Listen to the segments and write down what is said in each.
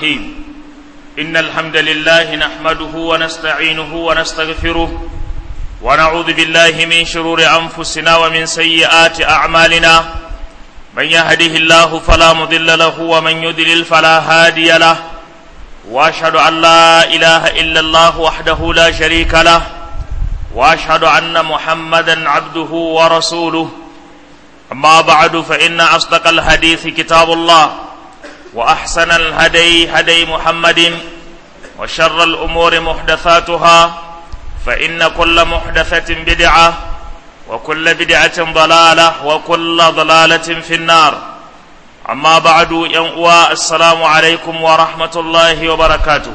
الرحيم إن الحمد لله نحمده ونستعينه ونستغفره ونعوذ بالله من شرور أنفسنا ومن سيئات أعمالنا من يهده الله فلا مضل له ومن يضلل فلا هادي له وأشهد أن لا إله إلا الله وحده لا شريك له وأشهد أن محمدا عبده ورسوله أما بعد فإن أصدق الحديث كتاب الله وأحسن الهدي هدي محمد وشر الأمور محدثاتها فإن كل محدثة بدعة وكل بدعة ضلالة وكل ضلالة في النار أما بعد ينقوى السلام عليكم ورحمة الله وبركاته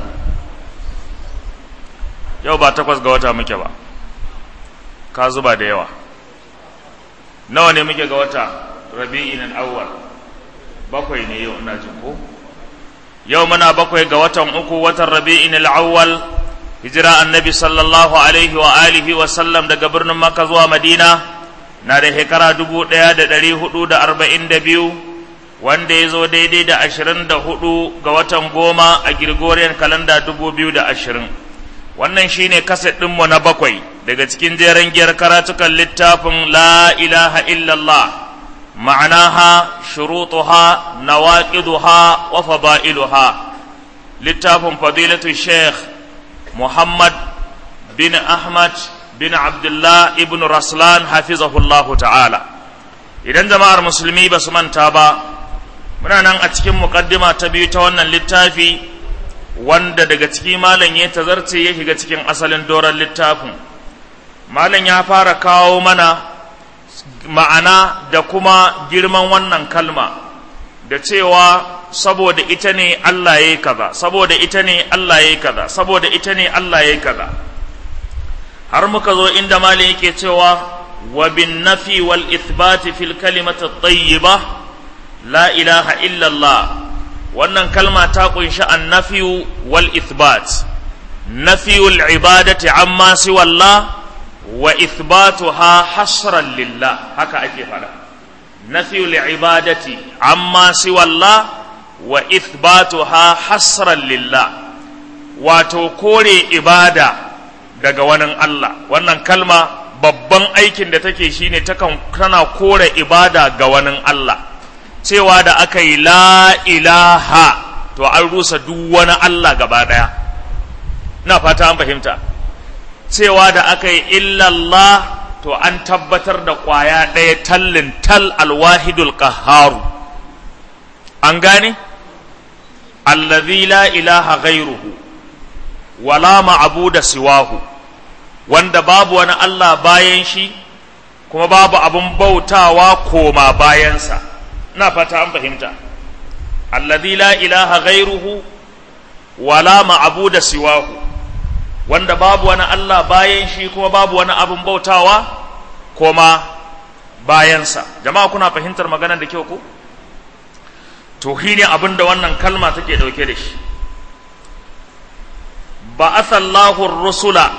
yau ba takwas ga wata muke ba ka zuba da yawa nawa ne muke ga wata rabi'in al-awwal bakwai ne yau ina jin ko yau muna bakwai ga watan uku watan rabi'in al-awwal hijira annabi sallallahu alaihi wa alihi wa sallam daga birnin makka zuwa madina na da shekara dubu ɗaya da ɗari hudu da arba'in da biyu wanda ya zo daidai da ashirin da hudu ga watan goma a Gregorian kalanda dubu biyu da ashirin wannan shine kaset ɗinmu na bakwai daga cikin jeren giyar karatukan littafin la ilaha illallah ma'anaha shurutuha nawaqiduha wa fada'iluha littafin fadilatu sheikh muhammad bin ahmad bin abdullah ibn raslan hafizahullahu ta'ala idan jama'ar musulmi ba su manta ba muna nan a cikin muqaddima ta biyu ta wannan littafi wanda daga ciki malam ya tazarce ya shiga cikin asalin doron littafin malam ya fara kawo mana ma'ana da kuma girman wannan kalma da cewa saboda ita ne Allah ya yi kaza saboda ita ne Allah ya yi kaza saboda ita ne Allah ya yi kaza har muka zo inda malam yake cewa wa bin nafi wal ithbati fil kalimati tayyiba la ilaha illa Allah wannan kalma ta kunshi annafiyu wal ithbat nafiyul ibadati amma siwa Allah wa ithbatuha hasran lillah haka ake fada nafiyul ibadati amma siwa Allah wa ithbatuha hasran lillah wato kore ibada daga wani Allah wannan kalma babban aikin da take shine takan tana kore ibada ga wani Allah cewa da aka yi la ilaha to an rusa duk wani Allah gaba daya na fata an fahimta cewa da aka yi illallah to an tabbatar da ƙwaya ɗaya tallin tal alwahidul qaharu an gane allazi la ilaha ghairuhu wala ma'buda siwahu wanda babu wani Allah bayan shi kuma babu abun bautawa koma bayansa ina fata an fahimta allazi la ilaha ghairuhu wala ma'buda siwahu wanda babu wani Allah bayan shi kuma babu wani abin bautawa koma bayansa jama'a kuna fahimtar maganar da kyau ko to ne abin da wannan kalma take dauke da shi ba'athallahu rusula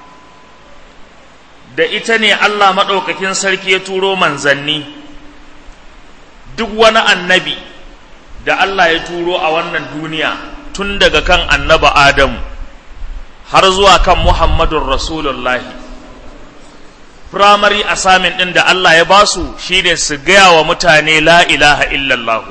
da ita ne Allah maɗaukakin sarki ya turo manzanni duk wani annabi da Allah ya turo a wannan duniya tun daga kan annaba Adamu har zuwa kan Muhammadun Rasulullahi. Firamare asamin ɗin da Allah ya ba su shi ne su gaya wa mutane la ilaha illallahu.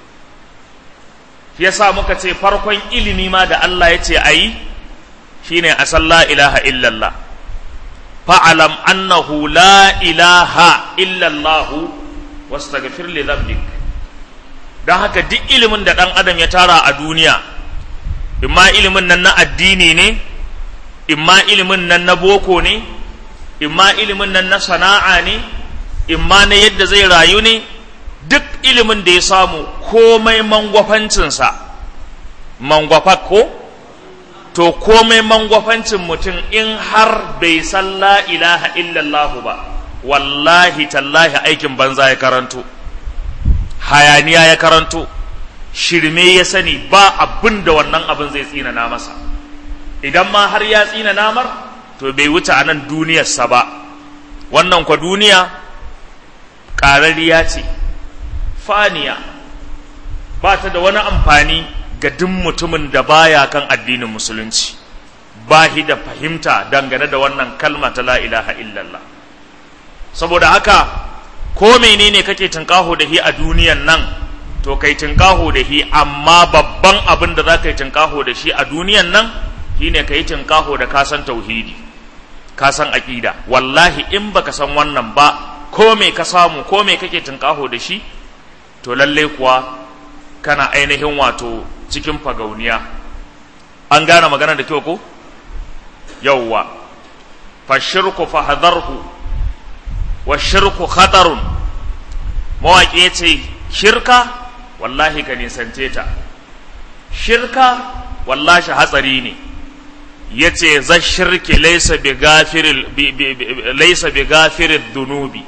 Ya sa muka ce farkon ilimi ma da Allah ya ce a yi shi ne a san la ilaha illallah. Fa'alam annahu la ilaha illallahu wasu li zambik. Don haka duk ilimin da ɗan adam ya tara a duniya, imma ilimin nan na addini ne, imma ilimin nan na boko ne imma ilimin nan na sana'a ne imma na yadda zai rayu ne duk ilimin da ya samu komai mangwafancinsa mangwafak ko to komai mangwafancin mutum in har bai san la ilaha illallahu ba wallahi tallahi aikin banza ya karanto hayaniya ya karanto shirme ya sani ba abin da wannan abin zai tsinana masa idan ma har ya tsina namar to bai wuce a nan duniyarsa ba wannan kwa duniya ƙarariya ce faniya ba ta da wani amfani ga duk mutumin da baya kan addinin musulunci ba shi da fahimta dangane da wannan kalma ta la ilaha illallah saboda haka ko menene kake tunkaho da shi a duniyan nan to kai tunkaho da shi amma babban abin da za ka yi tunkaho da shi a duniyan nan shine ka yi tunkaho da kasan tauhidi kasan aƙida wallahi in baka san wannan ba ko me ka samu ko me kake tunkaho da shi to lalle kuwa kana ainihin wato cikin fagauniya an gane magana da kyau ko yawwa fashirku fahadarhu wa shirku khatarun mawaƙi ya ce shirka wallahi ka nisance ta shirka wallahi hatsari ne ya ce za shirki laisa bi gafirin dunubi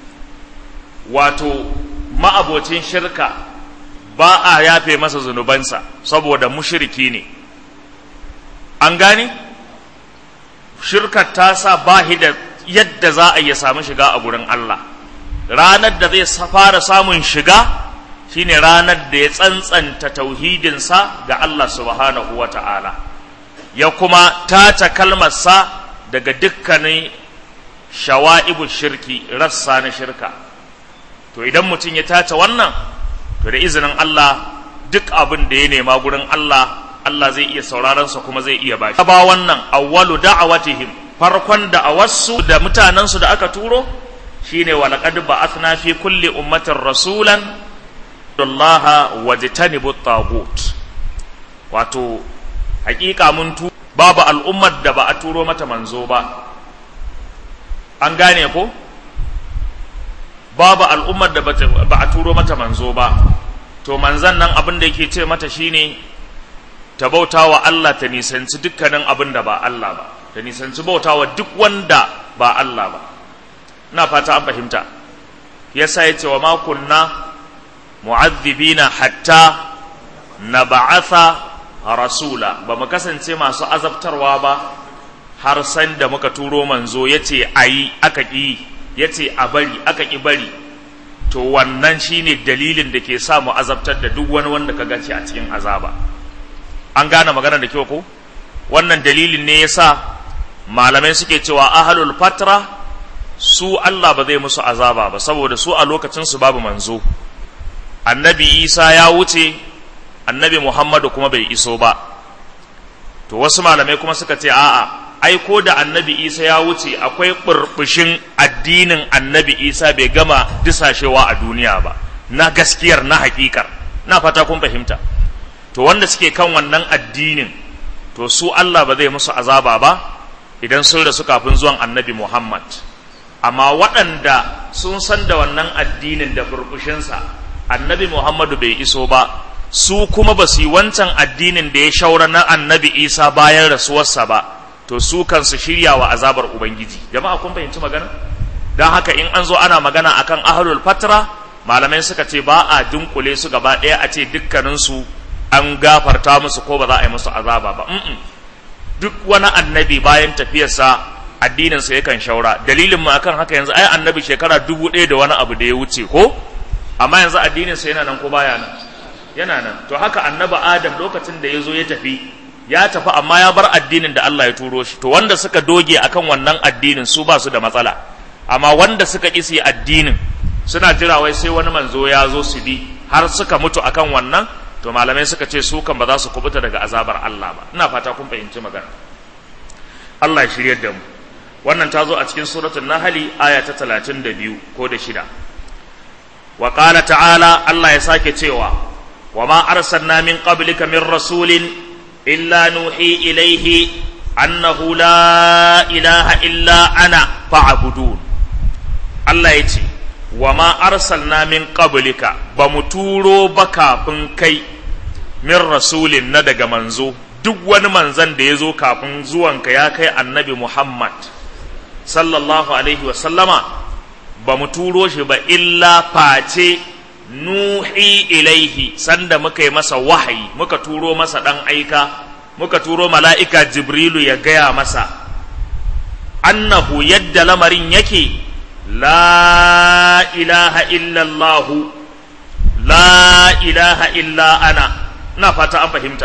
wato ma'abocin shirka ba a yafe masa zunubansa saboda mushiriki ne an gane shirkar ta sa ba da yadda za a iya samu shiga a gurin Allah ranar da zai fara samun shiga shine ranar da ya tsantsanta tauhidinsa ga Allah subhanahu wa ta'ala ya kuma tace kalmarsa daga dukkanin shawa'ibu shirki rassa na shirka to idan mutum ya tace wannan to da izinin Allah duk abin da ya nema gurin Allah Allah zai iya sauraronsa kuma zai iya bashi ba wannan awwalu da'awatihim farkon da'awarsu da mutanensu da aka turo shine wa laqad ba'athna fi kulli ummatin rasulan Allah wajtanibu tagut wato hakika mun tu babu al'ummar da ba a turo mata manzo ba an gane ko babu al'ummar da ba a turo mata manzo ba to manzan nan abin da yake ce mata shine ta bauta wa Allah ta nisanci dukkanin abin da ba Allah ba ta nisanci bauta wa duk wanda ba Allah ba ina fata an fahimta yasa ya ce wa ma kunna mu'adhibina hatta na ba'atha rasula ba mu kasance masu azabtarwa ba har san da muka turo manzo ya ce a yi aka ƙi ya ce a bari aka ƙi bari to wannan shine dalilin da ke sa mu azabtar da duk wani wanda ka gaci a cikin azaba an gane magana da kyau ko wannan dalilin ne yasa malamai suke cewa ahlul fatra su Allah ba zai musu azaba ba saboda su a lokacin su babu manzo annabi Isa ya wuce annabi Muhammadu kuma bai iso ba to wasu malamai kuma suka ce a'a ai ko da annabi Isa ya wuce akwai burbushin addinin annabi Isa bai gama disashewa a duniya ba na gaskiyar na hakikar na fata kun fahimta to wanda suke kan wannan addinin to su Allah ba zai musu azaba ba idan sun rasu kafin zuwan annabi Muhammad amma waɗanda sun san da wannan addinin da burbushinsa annabi Muhammadu bai iso ba su kuma ba su yi wancan addinin da ya shaura na annabi Isa bayan rasuwarsa ba to su kansu shirya wa azabar Ubangiji jama'a kun fahimci magana don haka in an zo ana magana akan ahlul fatra malamai suka ce ba a dunkule su gaba ɗaya a ce dukkaninsu an gafarta musu ko ba za a yi musu azaba ba duk wani annabi bayan tafiyarsa addininsa yakan shaura dalilin mu akan haka yanzu ai annabi shekara dubu ɗaya da wani abu da ya wuce ko amma yanzu addininsa yana nan ko baya nan yana nan to haka annabi adam lokacin da ya zo ya tafi ya tafi amma ya bar addinin da Allah ya turo shi to wanda suka doge akan wannan addinin su ba su da matsala amma wanda suka ƙi su addinin suna jira wai sai wani manzo ya zo su bi har suka mutu akan wannan to malamai suka ce su kan ba za su kubuta daga azabar Allah ba ina fata kun fahimci magana Allah ya shiryar da mu wannan ta zo a cikin suratul nahli aya ta 32 ko da shida wa qala ta'ala Allah ya sake cewa wa ma arsalna min qablika min rasulin illa nuhi ilayhi annahu la ilaha illa ana fa'budun Allah ya ce wa ma arsalna min qablika ba mu turo ba kafin kai min rasulin na daga manzo duk wani manzan da ya zo kafin zuwanka ya kai annabi Muhammad sallallahu alaihi wa sallama ba mu turo shi ba illa face nuhi ilaihi sanda muka yi masa wahayi muka turo masa dan aika muka turo mala'ika jibrilu ya gaya masa annahu yadda lamarin yake la ilaha illallahu la ilaha illa ana ina fata an fahimta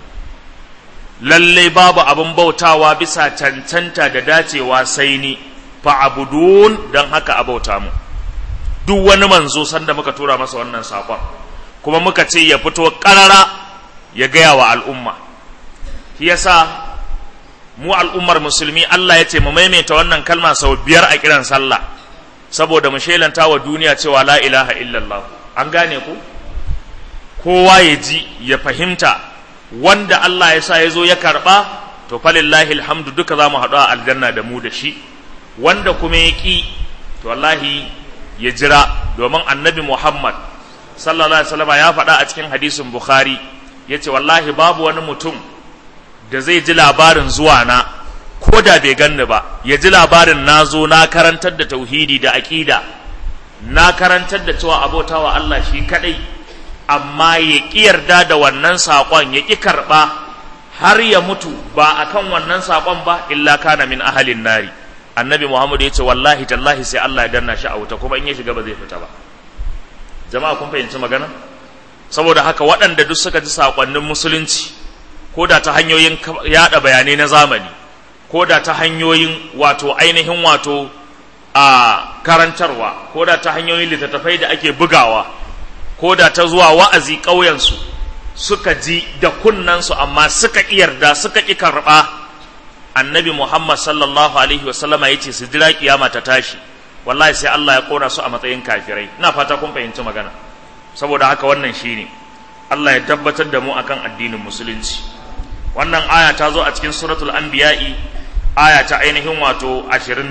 lallai babu abin bautawa bisa cancanta da dacewa sai ni fa'abudun don haka a bauta mu duk wani manzo sanda muka tura masa wannan saƙon kuma muka ce ya fito ƙarara ya gaya wa al'umma shi yasa mu al'ummar musulmi Allah ya ce mu maimaita wannan kalma sau biyar a kiran sallah saboda mu shelanta wa duniya cewa la ilaha illallah an gane ku kowa ya ji ya fahimta wanda Allah ya sa ya zo ya karɓa to falillahi alhamdu duka za mu haɗu a aljanna da mu da shi wanda kuma ya ƙi to wallahi ya jira domin annabi Muhammad sallallahu alaihi wasallam ya faɗa a cikin hadisin Bukhari ya ce wallahi babu wani mutum da zai ji labarin zuwa na ko da bai ganni ba ya ji labarin na zo na karantar da tauhidi da aƙida na karantar da cewa abotawa Allah shi kaɗai amma ya ƙi yarda da wannan saƙon ya ƙi karɓa har ya mutu ba a kan wannan saƙon ba illa kana min ahalin nari annabi muhammad ya ce wallahi tallahi sai allah ya danna shi a wuta kuma in ya shiga ba zai fita ba jama'a kun fahimci magana saboda haka waɗanda duk suka ji saƙonnin musulunci ko da ta hanyoyin yaɗa bayanai na zamani ko da ta hanyoyin wato ainihin wato a karantarwa ko da ta hanyoyin littattafai da ake bugawa ko da ta zuwa wa'azi ƙauyensu suka ji da kunnansu amma suka ƙi yarda suka ƙi karɓa annabi Muhammad sallallahu alaihi wasallama ya ce su jira kiyama ta tashi wallahi sai Allah ya kora su a matsayin kafirai ina fata kun fahimci magana saboda haka wannan shine Allah ya tabbatar da mu akan addinin musulunci wannan aya ta zo a cikin suratul anbiya'i aya ta ainihin wato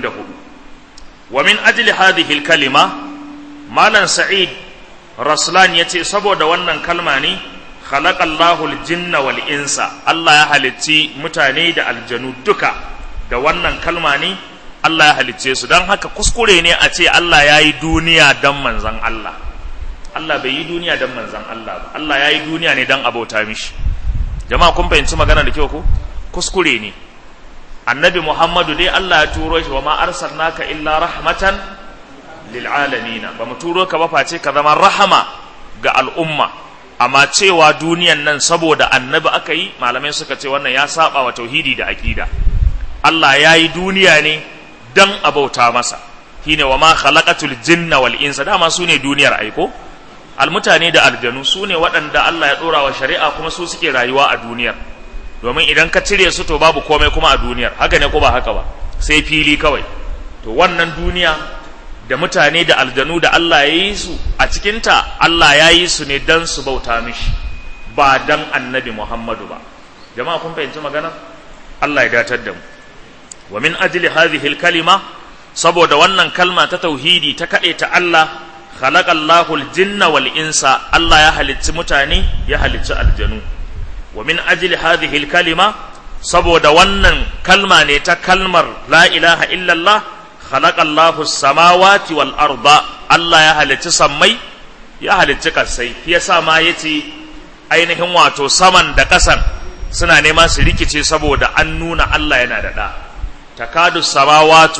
24 wa min ajli hadhihi kalima malam sa'id raslan yace saboda wannan kalma ne khalaqallahu aljinna wal insa Allah ya halicci mutane da aljanu duka da wannan kalma ne Allah ya halicce su don haka kuskure ne a ce Allah ya yi duniya don manzan Allah Allah bai yi duniya don manzan Allah ba Allah ya yi duniya ne don abota mishi jama'a kun fahimci magana da kyau ko kuskure ne annabi Muhammadu dai Allah ya turo shi wa ma arsalnaka illa rahmatan lil alamin ba mu turo ka ba face ka zama rahama ga al'umma amma cewa duniyan nan saboda annabi aka yi malamai suka ce wannan ya saba wa tauhidi da aqida Allah ya yi duniya ne dan abauta masa shine wa ma khalaqatul jinna wal insa dama su ne duniyar aiko almutane da aljanu su ne waɗanda Allah ya ɗora wa shari'a kuma su suke rayuwa a duniyar domin idan ka cire su to babu komai kuma a duniyar haka ne ko ba haka ba sai fili kawai to wannan duniya da mutane da aljanu da Allah ya yi su a cikinta Allah ya yi su ne dan su bauta mishi ba dan annabi Muhammadu ba jama'a kun fahimci magana Allah ya datar da mu wa min ajli hadhihi kalima saboda wannan kalma ta tauhidi ta kade ta Allah khalaqallahu al-jinna wal insa Allah ya halicci mutane ya halicci aljanu wa min ajli hadhihi kalima saboda wannan kalma ne ta kalmar la ilaha illallah khalaqallahu as-samawati wal arda Allah ya halicci sammai ya halicci kasai yasa ma yace ainihin wato saman da kasan suna nema su rikice saboda an nuna Allah yana da da takadu samawatu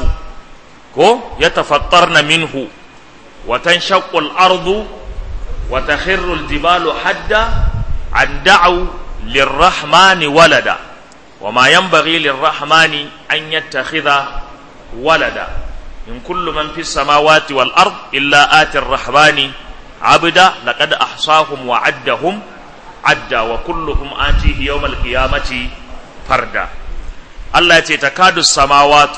ko yatafattarna minhu wa tanshaqqu al-ardu wa takhirru al-jibalu hadda an da'u lirrahmani walada wa ma yanbaghi lirrahmani an yattakhidha walada in kullu man fis samawati wal ard illa ati ar-rahmani abda laqad ahsahum wa addahum adda wa kulluhum atihi yawm al-qiyamati farda Allah ya ce takadu samawatu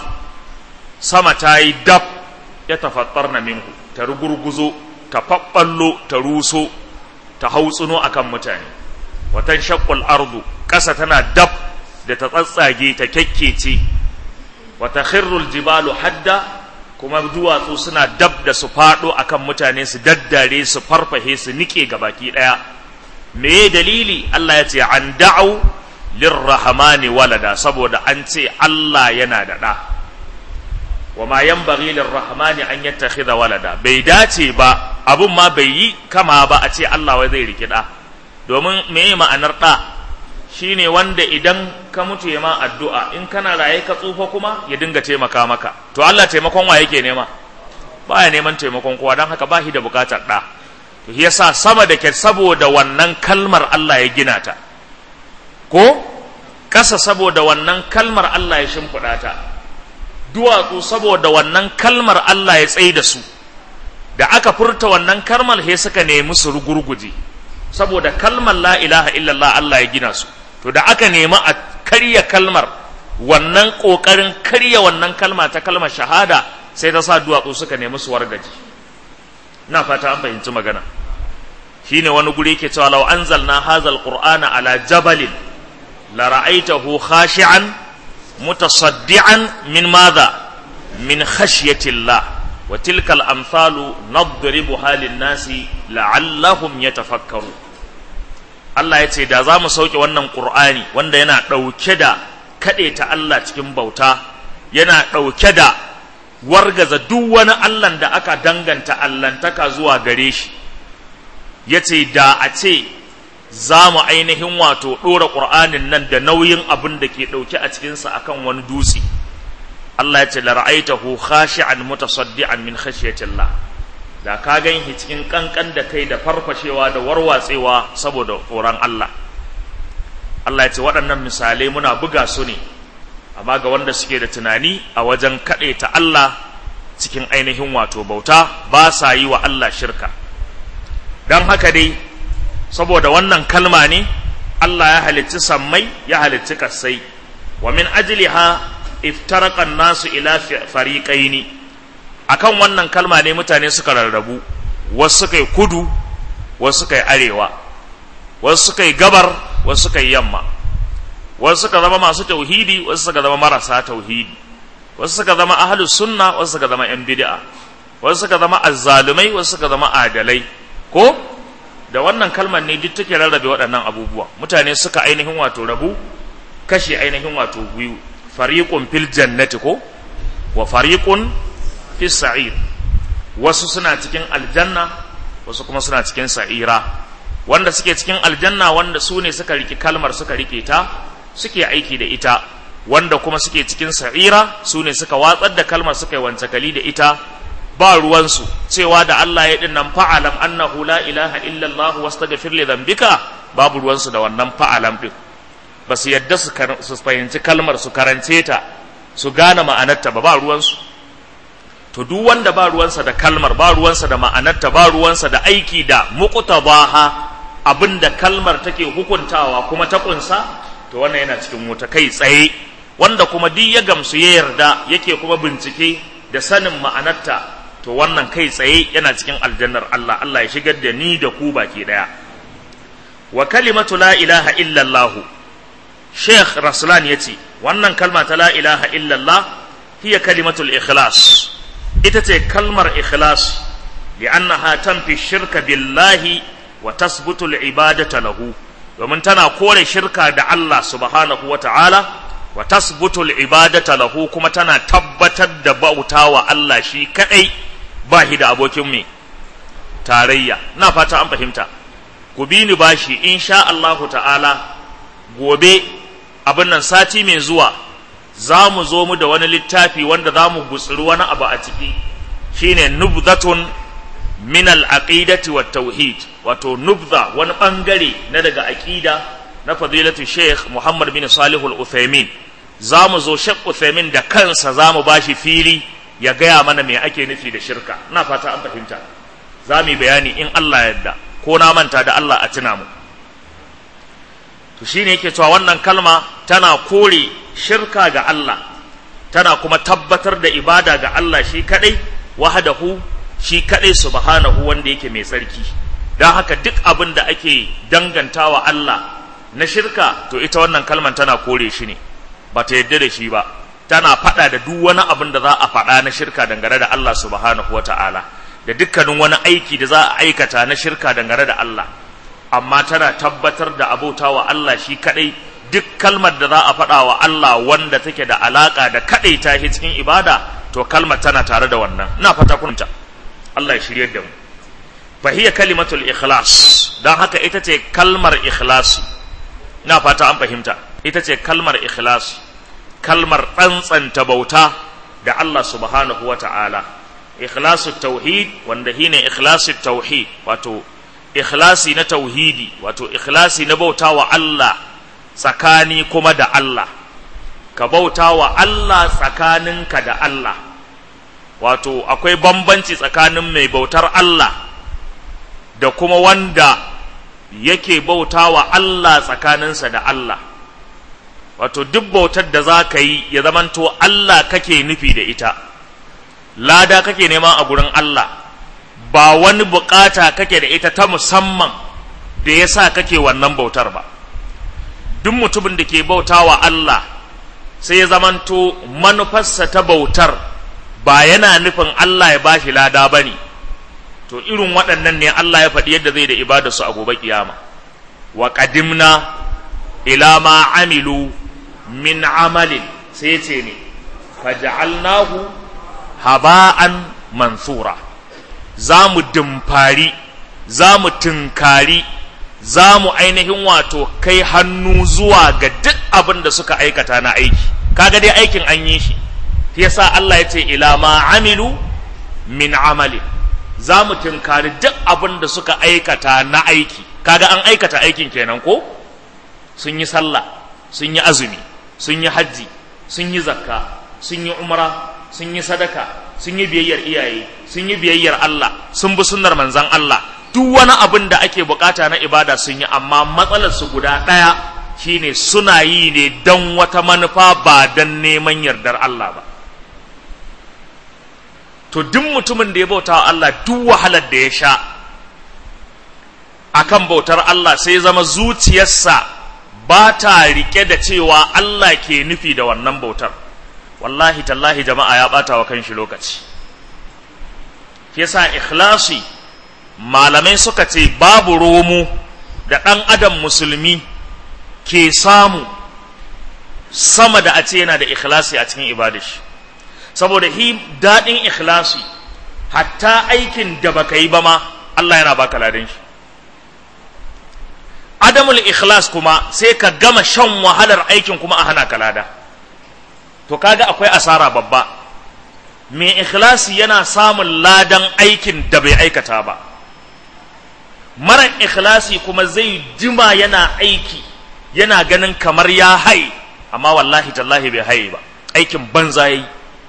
sama ta yi dab ya tafattar na minhu ta rugurguzo ta faɓɓallo ta ruso ta hautsuno a kan mutane watan shakkul ardu ƙasa tana dab da ta tsatsage ta kyakkece wata khirrul jibalu hadda kuma duwatsu suna dab da su faɗo a kan mutane su daddare su farfahe su niƙe gabaki ɗaya me dalili Allah ya ce an da'au lirrahmani walada saboda an ce Allah yana da ɗa wa ma yanbaghi lirrahmani an yattakhidha walada bai dace ba abun ma bai yi kama ba a ce Allah wai zai riki ɗa domin me ma'anar ɗa shine wanda idan ka mutu ya ma addu'a in kana raye ka tsufa kuma ya dinga taimaka maka to Allah taimakon wa yake nema baya neman taimakon kowa don haka ba shi da bukatar ɗa to yasa sama da ke saboda wannan kalmar Allah ya gina ta ko ƙasa saboda wannan kalmar Allah ya shimfiɗa ta duwatsu saboda wannan kalmar Allah ya tsaye da su da aka furta wannan kalmar he suka nemi su rugurguje saboda kalmar la ilaha illallah Allah ya gina su to da aka nemi a karya kalmar wannan ƙoƙarin karya wannan kalma ta kalmar shahada sai ta sa duwatsu suka nemi su wargaji ina fata an fahimci magana shine wani guri ke cewa law anzalna hazal qur'ana ala jabalin la ra'aytahu khashi'an mutasaddian min madha min khashyatillah wa tilkal amsalu nadribuha lin-nasi la'allahum yatafakkaru Allah ya ce da za mu sauke wannan Qur'ani wanda yana ɗauke da kaɗe ta Allah cikin bauta yana ɗauke da wargaza duk wani Allahn da aka danganta Allahntaka zuwa gare shi ya ce da a ce za mu ainihin wato ɗora ƙur'anin nan da nauyin abin da ke ɗauke a cikinsa akan wani dutse Allah ya ce la ra'aitahu khashi'an mutasaddian min khashyatillah da ka gan shi cikin kankan da kai da farfashewa da warwatsewa saboda tsoron Allah Allah ya ce waɗannan misalai muna buga su ne amma ga wanda suke da tunani a wajen kaɗaita Allah cikin ainihin wato bauta ba sa yi wa Allah shirka don haka dai saboda wannan kalma ne Allah ya halicci sammai ya halicci kassai wa min ajliha iftaraka nasu ila fariqaini akan wannan kalma ne mutane suka rarrabu wasu suka yi kudu wasu suka yi arewa wasu suka yi gabar wasu suka yi yamma wasu suka zama masu tauhidi wasu suka zama marasa tauhidi wasu suka zama ahlus sunna wasu suka zama yan bid'a wasu suka zama azzalumai wasu suka zama adalai ko da wannan kalmar ne duk take rarrabe waɗannan abubuwa mutane suka ainihin wato rabu kashe ainihin wato biyu fariqun fil jannati ko wa fariqun fis sa'ir wasu suna cikin aljanna wasu kuma suna cikin sa'ira wanda suke cikin aljanna wanda su ne suka riki kalmar suka rike ta suke aiki da ita wanda kuma suke cikin sa'ira su ne suka watsar da kalmar suka yi wancakali da ita ba ruwansu cewa da Allah ya dinnan fa'alam annahu la ilaha illallah wastaghfir li dhanbika babu ruwansu da wannan fa'alam din ba su yadda su fahimci kalmar su karance ta su gane ma'anarta ba ba ruwansu to duk wanda ba ruwansa da kalmar ba ruwansa da ma'anarta ba ruwansa da aiki da muqtadaha abinda kalmar take hukuntawa kuma ta kunsa to wannan yana cikin wuta kai tsaye wanda kuma duk ya gamsu ya yarda yake kuma bincike da sanin ma'anarta to wannan kai tsaye yana cikin aljannar Allah Allah ya shigar da ni da ku baki daya wa kalimatu la ilaha illallah Sheikh Raslan yace wannan kalma ta la ilaha illallah hiya kalimatul ikhlas ita ce kalmar ikhlas li'annaha tanfi shirka billahi wa tasbutu al-ibadata lahu domin tana kore shirka da Allah subhanahu wa ta'ala wa tasbutu al-ibadata lahu kuma tana tabbatar da bauta wa Allah shi kadai ba shi da abokin mai tarayya na fata an fahimta ku bi ni bashi insha Allah ta'ala gobe abin nan sati mai zuwa za mu zo mu da wani littafi wanda za mu gutsiri wani abu a ciki shine nubzatun min al-aqidati wat tauhid wato nubza wani bangare na daga aqida na fadilatu sheikh Muhammad bin Salih al-Uthaymin za mu zo Sheikh Uthaymin da kansa za mu bashi fili ya gaya mana me ake nufi da shirka ina fata an fahimta za mu yi bayani in Allah yadda ko na manta da Allah a tuna mu to shine yake cewa wannan kalma tana kore shirka ga Allah tana kuma tabbatar da ibada ga Allah shi kadai wahdahu shi kadai subhanahu wanda yake mai tsarki don haka duk abin da ake dangantawa Allah na shirka to ita wannan kalman tana kore shi ne ba ta yadda da shi ba tana faɗa da duk wani abin da za a faɗa na shirka dangane da Allah subhanahu wa ta'ala da dukkanin wani aiki da za a aikata na shirka dangane da Allah amma tana tabbatar da abota wa Allah shi kaɗai duk kalmar da za a faɗa wa Allah wanda take da alaƙa da kaɗai ta shi cikin ibada to kalmar tana tare da wannan ina fata kunta Allah ya shirye da mu fa hiya kalimatul ikhlas dan haka ita ce kalmar ikhlasi ina fata an fahimta ita ce kalmar ikhlasi kalmar tsantsanta bauta da Allah subhanahu wa ta'ala ikhlasu tauhid wanda shine ikhlasu tauhid wato ikhlasi na tauhidi wato ikhlasi na bauta wa Allah tsakani kuma da Allah ka bauta wa Allah tsakaninka da Allah wato akwai bambanci tsakanin mai bautar Allah da kuma wanda yake bauta wa Allah tsakaninsa da Allah wato duk bautar da za ka yi ya zamanto Allah kake nufi da ita lada kake nema a gurin Allah ba wani bukata kake da ita ta musamman da ya sa kake wannan bautar ba duk mutumin da ke bauta wa Allah sai ya zamanto manufarsa ta bautar ba yana nufin Allah ya bashi lada ba ne to irin waɗannan ne Allah ya faɗi yadda zai da ibadarsu a gobe kiyama wa qadimna ila ma amilu min amalin sai ce ne faja'alnahu haba'an mansura za mu dimfari za mu tunkari za mu ainihin wato kai hannu zuwa ga duk abin da suka aikata na aiki kaga dai aikin an yi shi yasa Allah ya ce ila ma amilu min amali za mu tunkari duk abin da suka aikata na aiki kaga an aikata aikin kenan ko sun yi sallah sun yi azumi sun yi hajji sun yi zakka sun yi umra sun yi sadaka sun yi biyayyar iyaye sun yi biyayyar Allah sun bi sunnar manzan Allah duk wani abin da ake bukata na ibada sun yi amma matsalar su guda ɗaya shine suna yi ne don wata manufa ba don neman yardar Allah ba to duk mutumin da ya bauta wa Allah duk wahalar da ya sha akan bautar Allah sai zama zuciyarsa ba ta rike da cewa Allah ke nufi da wannan bautar wallahi tallahi jama'a ya bata wa kanshi lokaci yasa ikhlasi malamai suka ce babu romo da ɗan adam musulmi ke samu sama da a ce yana da ikhlasi a cikin ibadashi saboda hi daɗin ikhlasi hatta aikin da baka yi ba ma Allah yana baka ladan shi adamul ikhlas kuma sai ka gama shan wahalar aikin kuma a hana ka lada to kaga akwai asara babba mai ikhlasi yana samun ladan aikin da bai aikata ba mara ikhlasi kuma zai jima yana aiki yana ganin kamar ya hai amma wallahi tallahi bai haye ba aikin banza yayi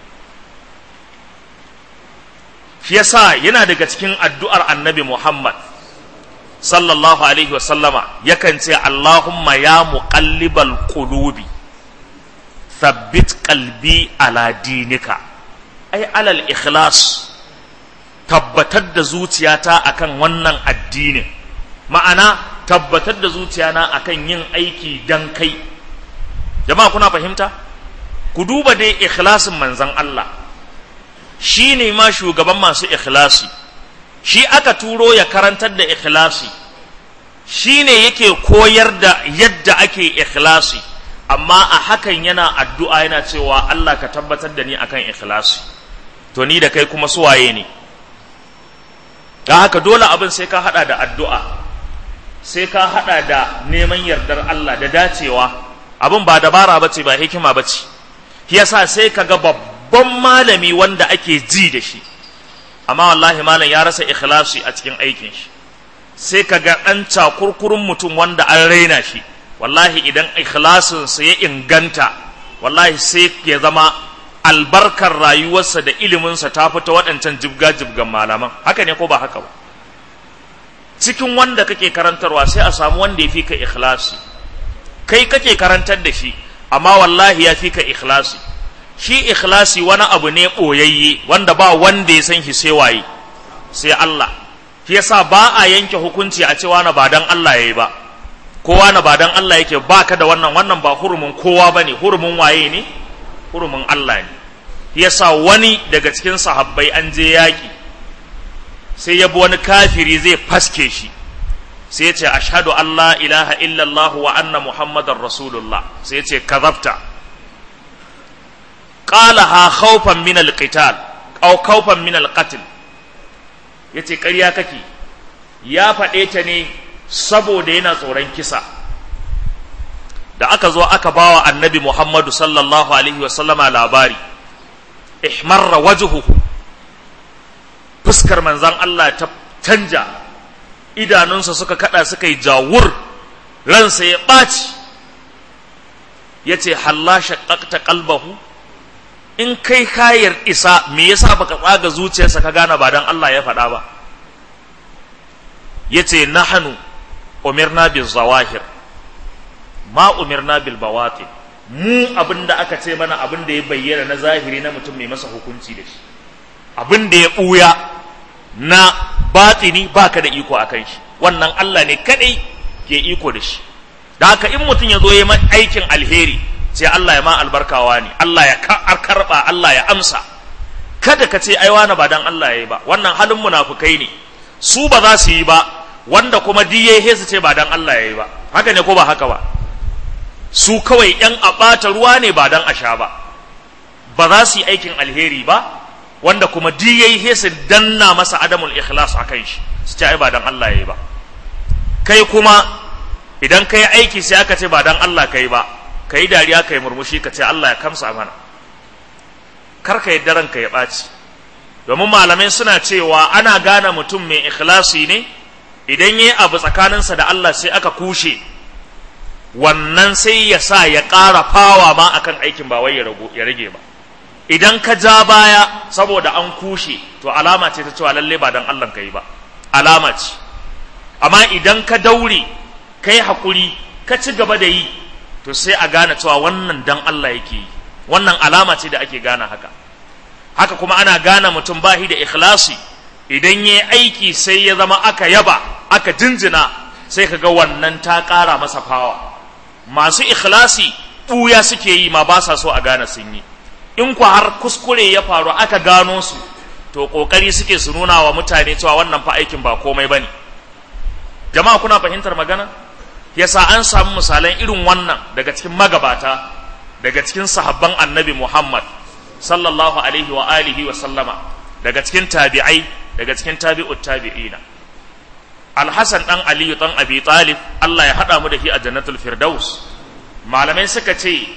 shi yasa yana daga cikin addu'ar annabi Muhammad sallallahu alaihi wasallama yakan ce Allahumma ya muqallibal qulubi thabbit qalbi ala dinika ai alal ikhlas tabbatar da zuciyata akan wannan addinin ma'ana tabbatar da zuciyana akan yin aiki dan kai jama'a kuna fahimta ku duba dai ikhlasin manzon Allah shi ne ma shugaban masu ikhlasi shi aka turo ya karantar da ikhlasi shi ne yake koyar da yadda ake ikhlasi amma a hakan yana addu'a yana cewa Allah ka tabbatar da ni akan ikhlasi to ni da kai kuma suwaye ne don haka dole abin sai ka hada da addu'a sai ka hada da neman yardar Allah da dacewa abin ba dabara bace ba hikima bace yasa sai ka ga babban malami wanda ake ji da shi amma wallahi malam ya rasa ikhlasi a cikin aikin shi sai ka ga ɗan cakurkurun mutum wanda an raina shi wallahi idan ikhlasinsa ya inganta wallahi sai ya zama albarkar rayuwarsa da iliminsa ta fita waɗancan jibga-jibgan malaman haka ne ko ba haka ba cikin wanda kake karantarwa sai a samu wanda ya fi ka ikhlasi kai kake karantar da shi amma wallahi ya fi ka ikhlasi shi ikhlasi wani abu ne ɓoyayye wanda ba wanda ya san shi sai waye sai Allah shi yasa ba a yanke hukunci a cewa na ba dan Allah yayi ba kowa na ba dan Allah yake baka da wannan wannan ba hurumin kowa bane hurumin waye ne hurumin Allah ne yasa wani daga cikin sahabbai an je yaki sai ya bi wani kafiri zai faske shi sai ya ce ashhadu an la ilaha illallah wa anna muhammadar rasulullah sai ya ce kazabta qalaha khawfan min alqital aw khawfan min alqatl yace ƙarya kake ya faɗe ta ne saboda yana tsoron kisa da aka zo aka bawa annabi Muhammadu sallallahu alaihi wa sallama labari ihmarra wajhuhu fuskar manzon Allah ta canja idanunsa suka kada suka yi jawur ransa ya ɓaci ya ce halla shaƙaƙta ƙalbahu in kai kayar isa me yasa baka tsaga zuciyarsa ka gane ba don Allah ya faɗa ba ya ce nahanu umirna bil zawahir ma umirna bil bawatin mu abin da aka ce mana abin da ya bayyana na zahiri na mutum mai masa hukunci da shi abin da ya ɓuya na batini baka da iko a kan shi wannan Allah ne kadai ke iko da shi da haka in mutum ya zo ya aikin alheri sai Allah ya ma albarkawa ne Allah ya karba Allah ya amsa kada ka ce ai wani ba dan Allah ya yi ba wannan halin munafukai ne su ba za su yi ba wanda kuma diye su ce ba dan Allah ya yi ba haka ne ko ba haka ba su kawai yan aɓata ruwa ne ba dan a sha ba ba za su yi aikin alheri ba wanda kuma di yayi he su danna masa adamul ikhlas akan shi su ce ai ba dan Allah yayi ba kai kuma idan kai aiki sai aka ce ba dan Allah kai ba kai dariya kai murmushi ka ce Allah ya kamsa mana kar ka yadda ranka ya ɓaci domin malamai suna cewa ana gane mutum mai ikhlasi ne idan yayi abu tsakaninsa da Allah sai aka kushe wannan sai ya sa ya ƙara fawa ma akan aikin ba wai ya rage ba idan ka ja baya saboda an kushe to alama ce ta cewa lalle ba dan Allah kai ba alama ce amma idan ka daure kai hakuri ka ci gaba da yi to sai a gane cewa wannan dan Allah yake yi wannan alama ce da ake gane haka haka kuma ana gane mutum bahi da ikhlasi idan yayi aiki sai ya zama aka yaba aka jinjina sai ka ga wannan ta ƙara masa fawa masu ikhlasi ɓuya suke yi ma ba sa so a gane sun yi in ku har kuskure ya faru aka gano su to kokari suke su nuna wa mutane cewa wannan fa aikin ba komai bane jama'a kuna fahimtar magana yasa an samu misalan irin wannan daga cikin magabata daga cikin sahabban annabi Muhammad sallallahu alaihi wa alihi wa sallama daga cikin tabi'ai daga cikin tabi'ut tabi'ina Al-Hasan dan Aliyu dan Abi Talib Allah ya hada mu da shi a Jannatul Firdaus malamai suka ce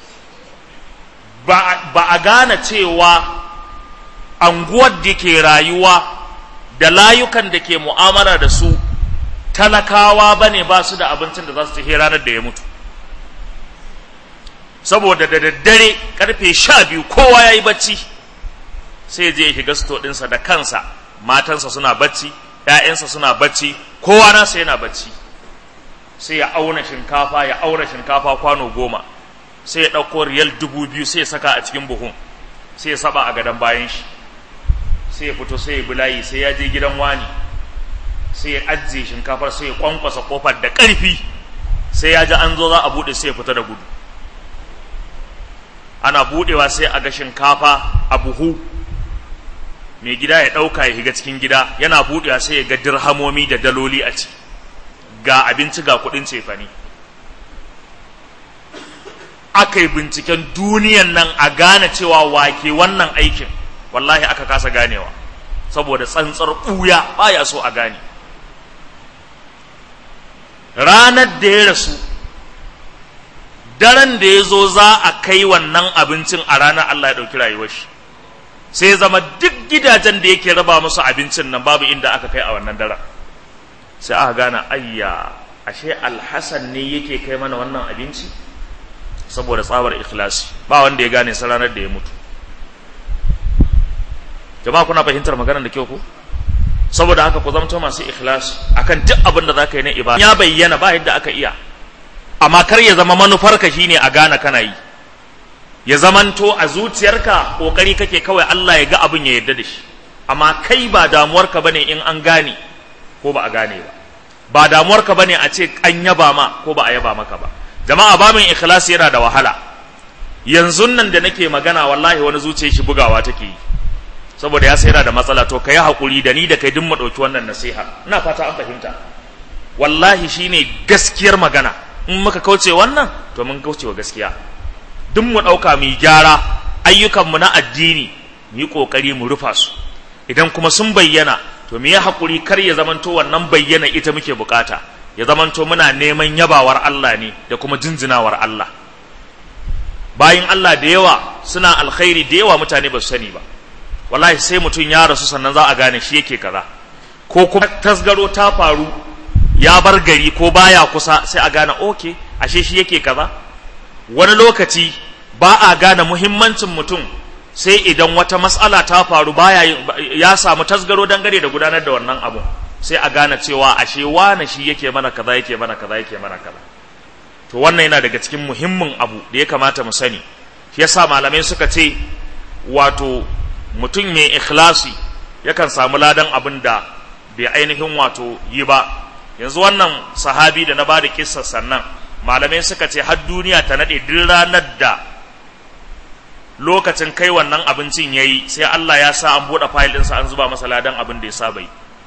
ba a gane cewa anguwar da ke rayuwa da layukan da ke mu'amala da su talakawa ba ne ba su da abincin da za su ci ranar da ya mutu saboda da daddare karfe sha biyu kowa ya yi bacci sai je ya shiga sto ɗinsa da kansa matansa suna bacci ‘ya'yansa suna bacci kowa nasa yana bacci sai ya auna shinkafa ya auna shinkafa kwano goma sai ya ɗauko riyal dubu biyu sai ya saka a cikin buhun sai ya saba a gadon bayan shi sai ya fito sai ya bulayi sai ya je gidan wani sai ya ajiye shinkafar sai ya kwankwasa kofar da ƙarfi sai ya ji an zo za a buɗe sai ya fita da gudu ana buɗewa sai a ga shinkafa a buhu mai gida ya ɗauka ya higa cikin gida yana buɗewa sai ya ga dirhamomi da daloli a ciki ga abinci ga kuɗin cefane aka yi binciken duniyan nan a gane cewa wake wannan aikin wallahi aka kasa ganewa saboda tsantsar ɓuya baya so a gane ranar da ya rasu daren da ya zo za a kai wannan abincin a ranar Allah ya ɗauki rayuwar shi sai zama duk gidajen da yake raba musu abincin nan babu inda aka kai a wannan daren sai aka gane ayya ashe alhassan ne yake kai mana wannan abinci saboda tsabar ikhlasi ba wanda ya gane sa ranar da ya mutu jama'a kuna fahimtar maganar da kyau ko saboda haka ku zamto masu ikhlasi akan duk abin da zaka yi na ibada ya bayyana ba yadda aka iya amma kar ya zama manufarka shine a gane kana yi ya zamanto a zuciyarka kokari kake kawai Allah ya ga abin ya yarda da shi amma kai ba damuwarka bane in an gane ko ba a gane ba ba damuwarka bane a ce an yaba ma ko ba a yaba maka ba jama'a babin ikhlasi yana da wahala yanzu nan da nake magana wallahi wani zuciyar shi bugawa take yi saboda ya sai yana da matsala to kai hakuri da ni da kai duk mu dauki wannan nasiha ina fata an fahimta wallahi shine gaskiyar magana in muka kauce wannan to mun kauce wa gaskiya duk mu dauka mu gyara ayyukan mu na addini mu yi kokari mu rufa su idan kuma sun bayyana to mu yi hakuri kar ya zamanto wannan bayyana ita muke bukata ya zamanto muna neman yabawar Allah ne da kuma jinjinawar Allah bayin Allah da yawa suna alkhairi da yawa mutane ba su sani ba wallahi sai mutum ya rasu sannan za a gane shi yake kaza ko kuma tasgaro ta faru ya bar gari ko baya kusa sai a gane oke ashe shi yake kaza wani lokaci ba a gane muhimmancin mutum sai idan wata matsala ta faru baya ya samu tasgaro dangane da gudanar da wannan abu sai a gane cewa ashe wane shi yake mana kaza yake mana kaza yake mana kaza to wannan yana daga cikin muhimmin abu da ya kamata mu sani shi yasa malamai suka ce wato mutum mai ikhlasi yakan samu ladan abin da bai ainihin wato yi ba yanzu wannan sahabi da na ba da kissar sannan malamai suka ce har duniya ta naɗe duk ranar da lokacin kai wannan abincin ya yi sai Allah ya sa an buɗe fayil ɗinsa an zuba masa ladan abin da ya saba yi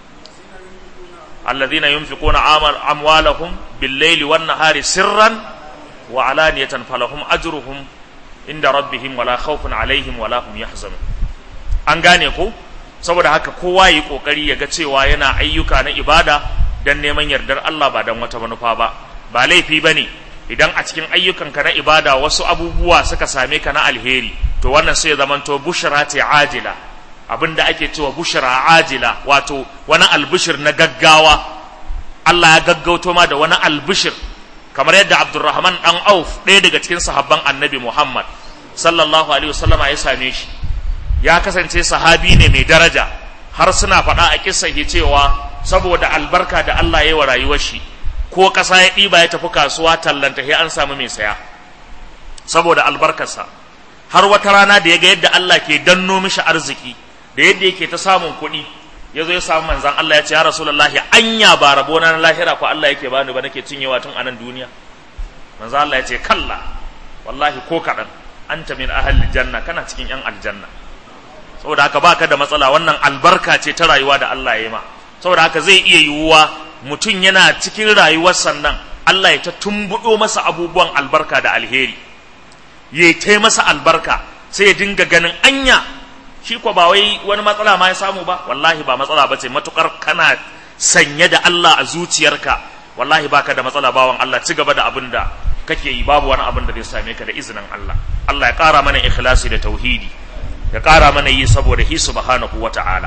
alladhina yunfiquna amwalahum bil-laili wan-nahari sirran wa alaniyatan falahum ajruhum inda rabbihim wala khawfun alaihim wala hum yahzanun an gane ko saboda haka kowa yi kokari ya ga cewa yana ayyuka na ibada dan neman yardar Allah ba dan wata manufa ba ba laifi bane idan a cikin ayyukanka na ibada wasu abubuwa suka same ka na alheri to wannan sai ya zamanto bushra ta ajila abinda ake cewa bushra ajila wato wani albishir na gaggawa Allah ya gaggauto ma da wani albishir kamar yadda Abdurrahman dan Auf ɗaya daga cikin sahabban Annabi Muhammad sallallahu alaihi wasallama ya same shi ya kasance sahabi ne mai daraja har suna faɗa a kissa cewa saboda albarka da Allah ya yi wa rayuwar shi ko ƙasa ya ɗiba ya tafi kasuwa tallanta sai an samu mai saya saboda albarkarsa har wata rana da ya ga yadda Allah ke danno mishi arziki da yadda yake ta samun kuɗi ya zo ya samu manzan Allah ya ce ya rasulullahi anya ba rabo na lahira ko Allah yake bani ba nake cinyewa tun anan duniya manzan Allah ya ce kalla wallahi ko kaɗan anta min ahli janna kana cikin yan aljanna saboda haka baka da matsala wannan albarka ce ta rayuwa da Allah ya yi ma saboda haka zai iya yiwuwa mutum yana cikin rayuwar sannan Allah ya ta tumbuɗo masa abubuwan albarka da alheri ya ta masa albarka sai ya dinga ganin anya shi ko ba wai wani matsala ma ya samu ba wallahi ba matsala ba ce matukar kana sanye da Allah a zuciyarka wallahi baka da matsala bawan Allah ci gaba da abin da kake yi babu wani abin da zai same ka da izinin Allah Allah ya ƙara mana ikhlasi da tauhidi ya ƙara mana yi saboda hi subhanahu wata'ala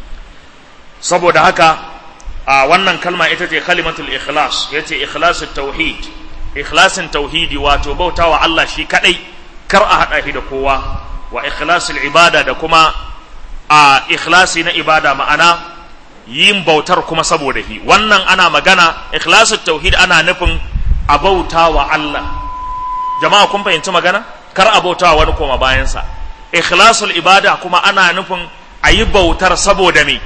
saboda haka a wannan kalma ita ce kalimatul ikhlas yace ikhlasul tauhid ikhlasin tauhidi wato bautawa Allah shi kadai kar a hada shi da kowa wa ikhlasul ibada da kuma a ikhlasi na ibada ma'ana yin bautar kuma saboda shi wannan ana magana ikhlasul tauhid ana nufin a bautawa Allah jama'a kun fahimci magana kar a bautawa wani koma bayansa ikhlasul ibada kuma ana nufin a yi bautar saboda me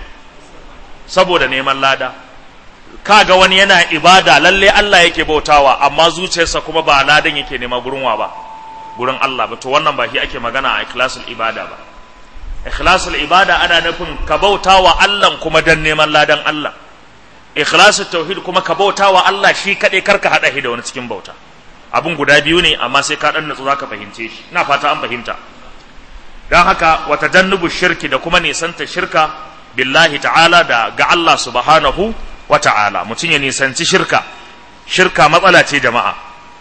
saboda neman lada kaga wani yana ibada lalle Allah yake bautawa amma zuciyarsa kuma ba ladan yake nema gurin wa ba gurin Allah ba to wannan ba shi ake magana a ikhlasul ibada ba ikhlasul ibada ana nufin ka bautawa Allah kuma dan neman ladan Allah ikhlasul tauhid kuma ka bautawa Allah shi kadai karka hada shi da wani cikin bauta abun guda biyu ne amma sai ka dan natsu zaka fahimce shi ina fata an fahimta dan haka wa tajannubu shirki da kuma nisanta shirka billahi ta'ala da ga Allah subhanahu wa ta'ala mutum ya nisanci shirka shirka matsala ce jama'a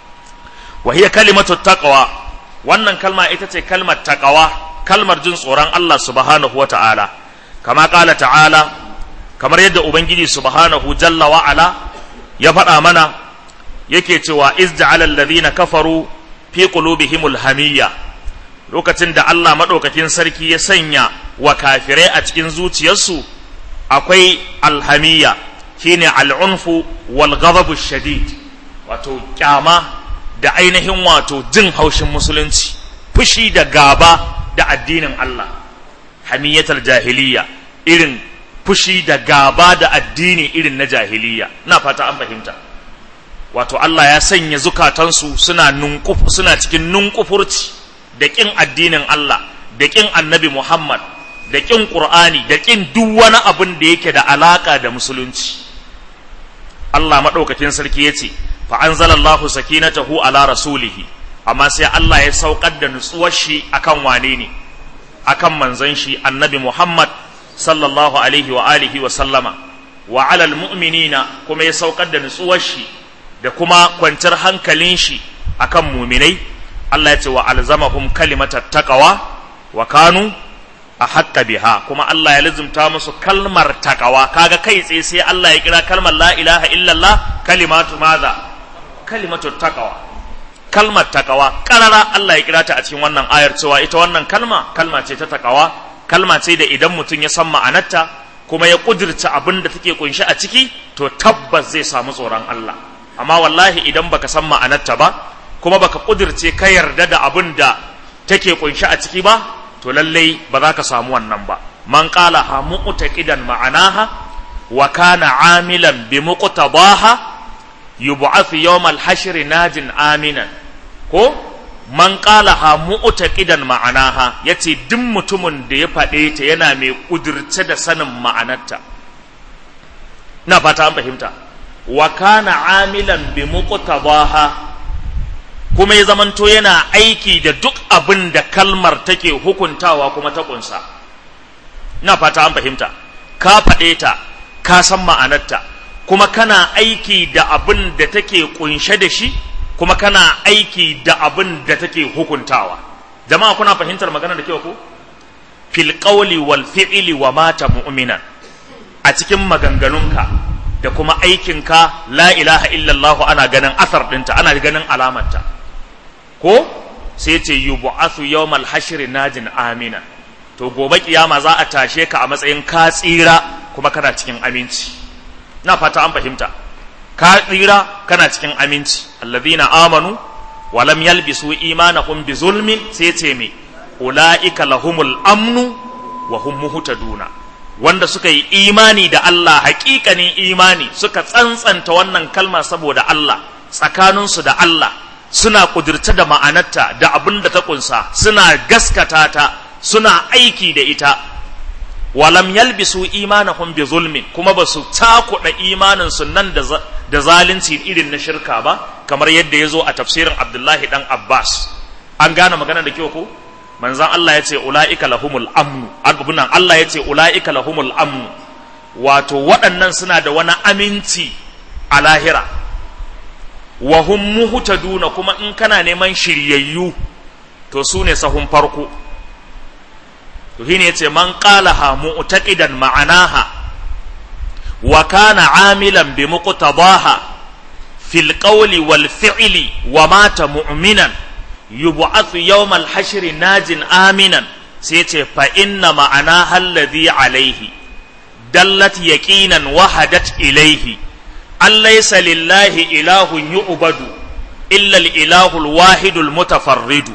wa hiya kalimatu taqwa wannan kalma ita ce kalmar taqwa kalmar jin tsoron Allah subhanahu wa ta'ala kama kala ta'ala kamar yadda ubangiji subhanahu jalla wa ala ya faɗa mana yake cewa iz ja'ala alladhina kafaru fi qulubihimul hamiyya lokacin da Allah madaukakin sarki ya sanya wa kafirai a cikin zuciyarsu akwai alhamiyya shine al'unfu wal ghadabu shadid wato kyama da ainihin wato jin haushin musulunci fushi da gaba da addinin Allah hamiyatar jahiliya irin fushi da gaba da addini irin na jahiliya na fata an fahimta wato Allah ya sanya zukatansu suna nunkuf suna cikin nunkufurci da kin addinin Allah da kin annabi Muhammad da kin Qur'ani da kin duk wani abin da yake da alaka da musulunci Allah maɗaukakin sarki ya ce fa anzalallahu sakinatahu ala rasulihi amma sai Allah ya saukar da nutsuwar shi akan wane ne akan manzon shi annabi Muhammad sallallahu alaihi wa alihi wa sallama wa alal mu'minina kuma ya saukar da nutsuwar shi da kuma kwanciyar hankalin shi akan muminai Allah ya ce wa alzamahum kalimatat taqwa wa kanu a haƙƙa biha kuma Allah ya lizumta musu kalmar takawa kaga kai tsaye sai Allah ya kira kalmar la ilaha illallah kalimatu maza kalimatu takawa kalmar takawa karara Allah ya kira ta a cikin wannan ayar cewa ita wannan kalma kalma ce ta takawa kalma ce da idan mutum ya san ma'anarta kuma ya kudirce abin da take kunshi a ciki to tabbas zai samu tsoron Allah amma wallahi idan baka san ma'anarta ba kuma baka kudirce ka yarda da abin da take kunshi a ciki ba to lallai ba za ka samu wannan ba man qala ha mu'taqidan ma'anaha wa kana amilan bi muqtadaha yub'athu yawmal hashr najin aminan ko man qala ha mu'taqidan ma'anaha yace duk mutumin da ya faɗe ta yana mai kudirce da sanin ma'anarta ina fata an fahimta wa kana amilan bi muqtadaha kuma ya zamanto yana aiki da duk abin da kalmar take hukuntawa kuma ta kunsa ina fata an fahimta ka faɗe ta ka san ma'anarta kuma kana aiki da abin da take kunshe da shi kuma kana aiki da abin da take hukuntawa jama'a kuna fahimtar magana da kyau ko fil qawli wal fi'li wa mata mu'minan a cikin maganganunka da kuma aikinka la ilaha illallah ana ganin asar ɗinta ana ganin alamarta ko sai ce yub'athu yawmal hashri najin amina to gobe kiyama za a tashe ka a matsayin ka tsira kuma kana cikin aminci na fata an fahimta ka tsira kana cikin aminci alladhina amanu wa lam yalbisu imanahum bi zulmin sai ce me ulaika lahumul amnu wa hum muhtaduna wanda suka yi imani da Allah hakikanin imani suka tsantsanta wannan kalma saboda Allah tsakaninsu da Allah suna kudirce da ma'anarta da abin da ta kunsa suna gaskata ta suna aiki da ita walam yalbisu imanahum bi zulmin kuma ba su takuɗa imanin su nan da zalunci irin na shirka ba kamar yadda ya zo a tafsirin abdullahi dan abbas an gane magana da kyau ko manzan Allah ya ce ula'ika lahumul amnu abubunan Allah ya ce ula'ika lahumul amnu wato waɗannan suna da wani aminci a lahira wa hum muhtaduna kuma in kana neman shiryayyu to su ne sahun farko to shine yace man qalaha mu'taqidan ma'anaha wa kana amilan bi muqtadaha fil qawli wal fi'li wa mata mu'minan yub'athu yawm al hashr najin aminan sai yace fa inna ma'anaha alladhi alayhi dallat yaqinan wahadat ilayhi an laysa lillahi ilahun yu'badu illa al ilahul wahidul mutafarridu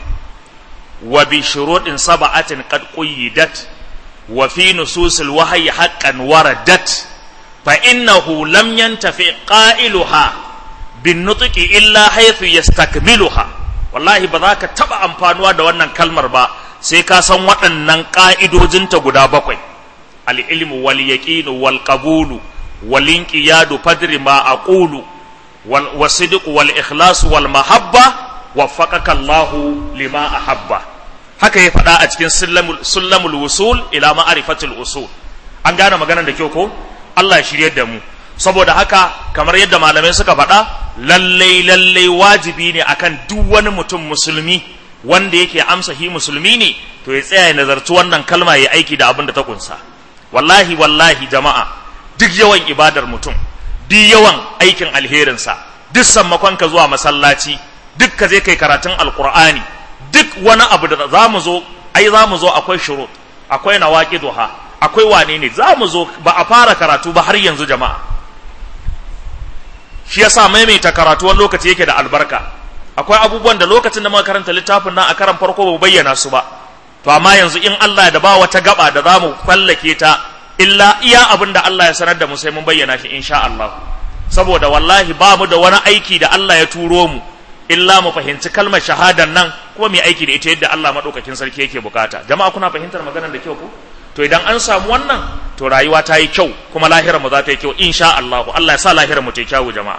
وبشروط سبعة قد قيدت وفي نصوص الوحي حقا وردت فإنه لم ينتفع قائلها بالنطق إلا حيث يستكملها والله بذاك تبع أمفانوا da wannan kalmar ba sai ka san waɗannan ƙa'idojinta guda bakwai al-ilmu wal yaqinu wal qabulu wal inqiyadu fadri ma aqulu wal wasidq wal ikhlas wal mahabba waffaqaka Allah lima ahabba haka ya faɗa a cikin sullamul wusul ila ma'rifatul usul an gane maganar da kyau ko Allah ya shirye da mu saboda haka kamar yadda malamai suka faɗa lallai lallai wajibi ne akan duk wani mutum musulmi wanda yake amsa hi musulmi ne to ya tsaya ya nazarci wannan kalma ya aiki da abin da ta kunsa wallahi wallahi jama'a duk yawan ibadar mutum duk yawan aikin alherinsa duk sammakonka zuwa masallaci duk ka je kai karatun alkur'ani duk wani abu da za mu zo ai za mu zo akwai shurut akwai nawaki duha akwai wane ne za mu zo ba a fara karatu ba har yanzu jama'a shi yasa maimaita karatu wani lokaci yake da albarka akwai abubuwan da lokacin da muka karanta littafin nan a karan farko ba bayyana su ba to amma yanzu in Allah da ba wata gaba da za mu fallake ta illa iya abin da Allah ya sanar da mu sai mun bayyana shi insha Allah saboda wallahi ba mu da wani aiki da Allah ya turo mu illa mu fahimci kalmar shahadan nan kuma mu aiki da ita yadda Allah madaukakin sarki yake bukata jama'a kuna fahimtar maganar da kyau ko to idan an samu wannan to rayuwa ta yi kyau kuma lahirar mu za ta yi kyau insha Allah Allah ya sa lahirar mu ta yi kyau jama'a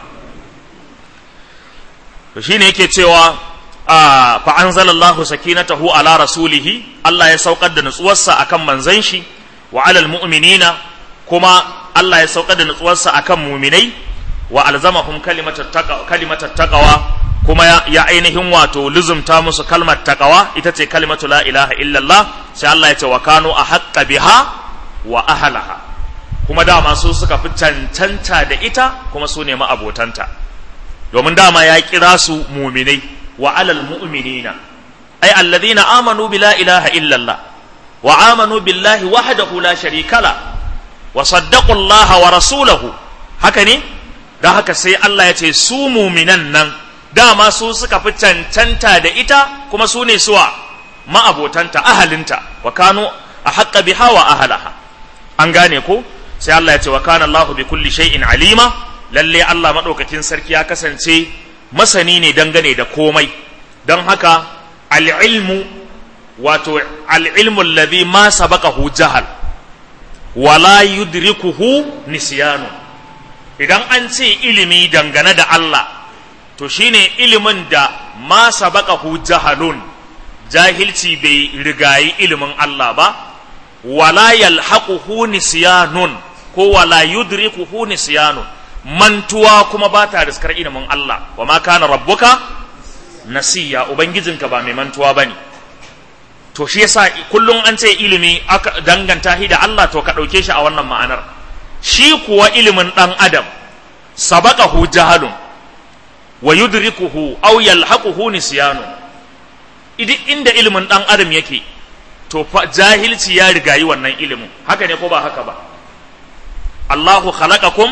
to shine yake cewa fa anzalallahu sakinatahu ala rasulihi Allah ya saukar da nutsuwarsa akan manzon shi wa alal mu'minina kuma Allah ya saukar da nutsuwarsa akan mu'minai wa alzamahum kalimatat taqwa kuma ya ainihin wato luzumta musu kalmar taqwa ita ce kalimatu la ilaha illallah sai Allah ya ce wa kanu a haƙƙa biha wa ahalaha kuma dama su suka fi cancanta da ita kuma su nemi abotanta domin dama ya kira su muminai wa alal mu'minina ay alladhina amanu bi la ilaha illallah wa amanu billahi wahdahu la sharika la wa saddaqu Allah wa rasulahu haka ne dan haka sai Allah ya ce su muminan nan dama su suka fi cancanta da ita kuma su ne suwa ma'abotanta ahalinta wa kanu a haƙƙa biha wa ahalaha an gane ko sai Allah ya ce wa kana Allahu bi kulli shay'in alima lalle Allah madaukakin sarki ya kasance masani ne dangane da komai don haka al-ilmu wato al-ilmu alladhi ma sabaqahu jahal wala yudrikuhu nisyanu idan an ce ilimi dangane da Allah to shine ilimin da ma sabaqahu jahalun jahilci bai rigayi ilimin Allah ba wala yalhaquhu nisyanun ko wala yudrikuhu nisyanun mantuwa kuma ba ta riskar ilimin Allah wa ma kana rabbuka nasiya ubangijinka ba mai mantuwa bane to shi yasa kullum an ce ilimi aka danganta shi da Allah to ka dauke shi a wannan ma'anar shi kuwa ilimin dan adam sabaqahu jahalun wa yudrikuhu aw yalhaquhu nisyanun idan inda ilimin dan adam yake to fa jahilci ya rigayi wannan ilimin haka ne ko ba haka ba Allahu khalaqakum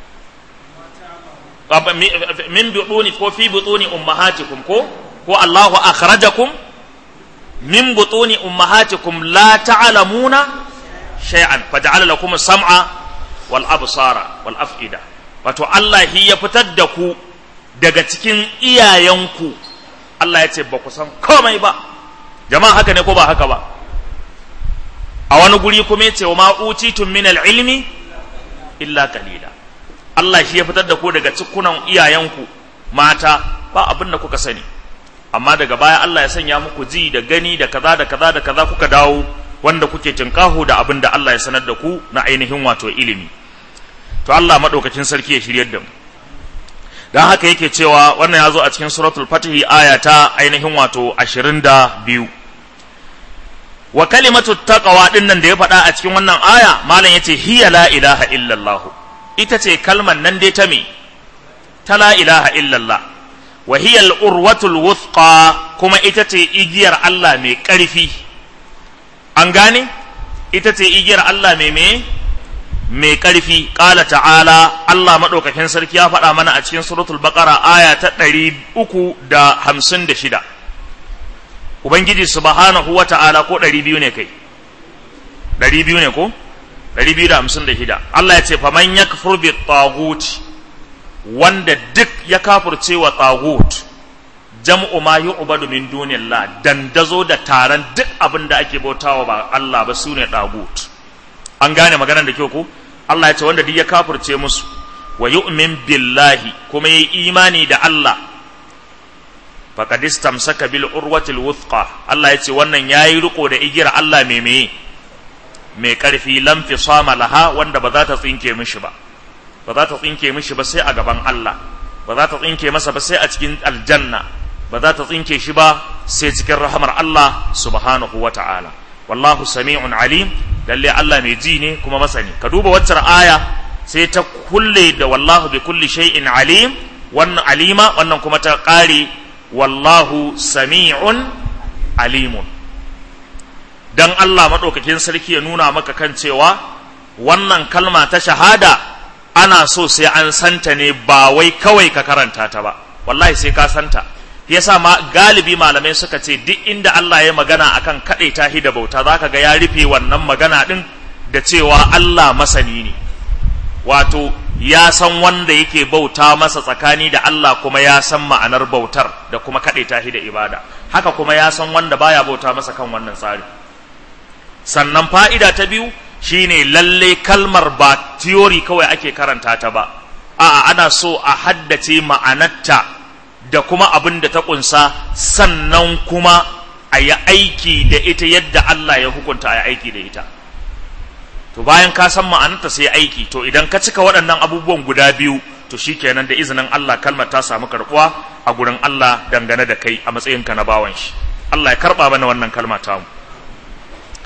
min butuni ko fi butuni ummahatikum ko ko Allahu akhrajakum min butuni ummahatikum la ta'lamuna shay'an faj'ala lakum as-sam'a wal absara wal af'ida wato Allah hi ya fitar da ku daga cikin iyayenku Allah ya ce ba ku san komai ba jama'a haka ne ko ba haka ba a wani guri kuma yace wa ma utitum min al-ilmi illa qalila Allah shi ya fitar da ku daga cikunan iyayenku mata ba abin da kuka sani amma daga baya Allah ya sanya muku ji da gani da kaza da kaza da kaza kuka dawo wanda kuke tinkaho da abin da Allah ya sanar da ku na ainihin wato ilimi to Allah madaukakin sarki ya shiryar da mu dan haka yake cewa wannan ya zo a cikin suratul fatih aya ta ainihin wato 22 wa kalimatu taqwa din nan da ya faɗa a cikin wannan aya malam yace hiya la ilaha illallah ita ce kalman nan dai ta me ta la ilaha illallah wa hiya al-urwatul wuthqa kuma ita ce igiyar Allah mai ƙarfi an gane ita ce igiyar Allah mai me mai ƙarfi ƙala ta'ala Allah maɗaukakin sarki ya faɗa mana a cikin suratul baqara aya ta ɗari uku da hamsin da shida Ubangiji subhanahu wa ta'ala ko ɗari biyu ne kai ɗari biyu ne ko ɗari biyu da hamsin da shida Allah ya ce faman ya kafur bi tagut wanda duk ya kafurce wa tagut jam'u ma yu'badu min dunillah dandazo da taron duk abin da ake bautawa ba Allah ba sune tagut an gane maganar da kyau ko Allah ya ce wanda duk ya kafurce musu wa yu'min billahi kuma yayi imani da Allah faqad istamsaka bil urwatil wuthqa Allah ya ce wannan yayi riko da igiyar Allah mai meye mai karfi lam fisama laha wanda ba za ta tsinke mishi ba ba za ta tsinke mishi ba sai a gaban Allah ba za ta tsinke masa ba sai a cikin aljanna ba za ta tsinke shi ba sai cikin rahamar Allah subhanahu wa ta'ala wallahu sami'un alim lalle Allah mai ji ne kuma masani ka duba waccar aya sai ta kulle da wallahu bi kulli shay'in alim wannan alima wannan kuma ta ƙare wallahu sami'un alimun dan Allah madaukakin sarki ya nuna maka kan cewa wannan kalma ta shahada ana so sai an santa ne ba wai kawai ka karanta ta ba wallahi sai ka santa yasa ma galibi malamai suka ce duk inda Allah ya magana akan kaɗai tahi da bauta zaka ga ya rufe wannan magana din da cewa Allah masani ne wato ya san wanda yake bauta masa tsakani da Allah kuma ya san ma'anar bautar da kuma kaɗai tahi da ibada haka kuma ya san wanda baya bauta masa kan wannan tsari sannan fa'ida ta biyu shine lalle kalmar ba theory kawai ake karanta ta ba a'a ana so a haddace ma'anarta da kuma abin da ta kunsa sannan kuma a yi aiki da ita yadda Allah ya hukunta a yi aiki da ita to bayan ka san ma'anarta sai aiki to idan ka cika waɗannan abubuwan guda biyu to shikenan da izinin Allah kalmar ta samu karɓuwa a gurin Allah dangane da kai a matsayinka na bawan shi Allah ya karɓa mana wannan kalma ta mu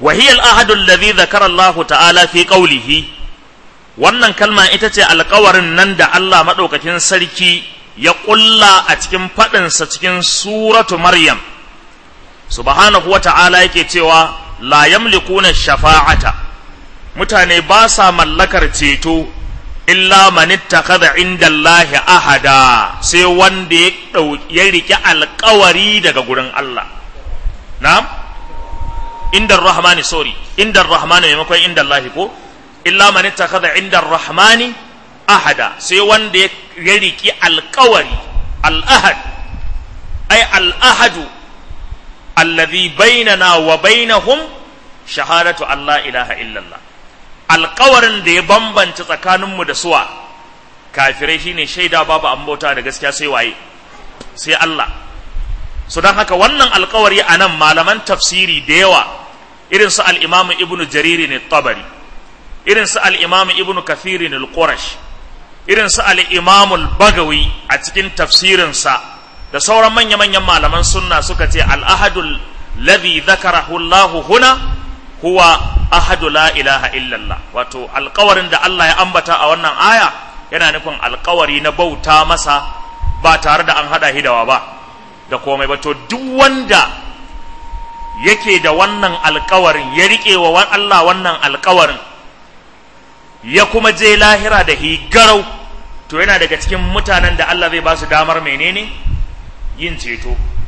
وهي الأحد الذي ذكر الله تعالى في قوله wannan kalma ita ce alkawarin nan da Allah maɗaukakin sarki ya ƙulla a cikin faɗinsa cikin suratu Maryam subhanahu wa ta'ala yake cewa la yamlikuna shafa'ata mutane ba sa mallakar ceto illa man ittakhadha inda Allahi ahada sai wanda ya ya riki alkawari daga gurin Allah na'am inda rahmani sorry inda rahmani maimakon inda Allahi ko illa man ittakhadha inda rahmani ahada sai wanda ya riki alkawari al-ahad ay al-ahadu alladhi bainana wa bainahum shahadatu Allah ilaha illallah alkawarin da ya bambanta tsakaninmu da suwa kafirai shine shaida babu an bauta da gaskiya sai waye sai Allah so don haka wannan alkawari a nan malaman tafsiri da yawa irin su al-imamu ibnu jariri ne tabari irin su al'imamu ibn kathirin al-qurash irin su al'imamu al-bagawi a cikin tafsirinsa da sauran manya-manyan malaman sunna suka ce al'ahadul ladhi zakarahu Allahu huna huwa ahadu la ilaha illallah wato alkawarin da Allah ya ambata a wannan aya yana nufin alkawari na bauta masa ba tare da an hada hidawa ba da komai ba to duk wanda yake da wannan alkawarin ya riƙe wa Allah wannan alkawarin ya kuma je lahira da higarau to yana daga cikin mutanen da Allah zai ba su damar menene yin ceto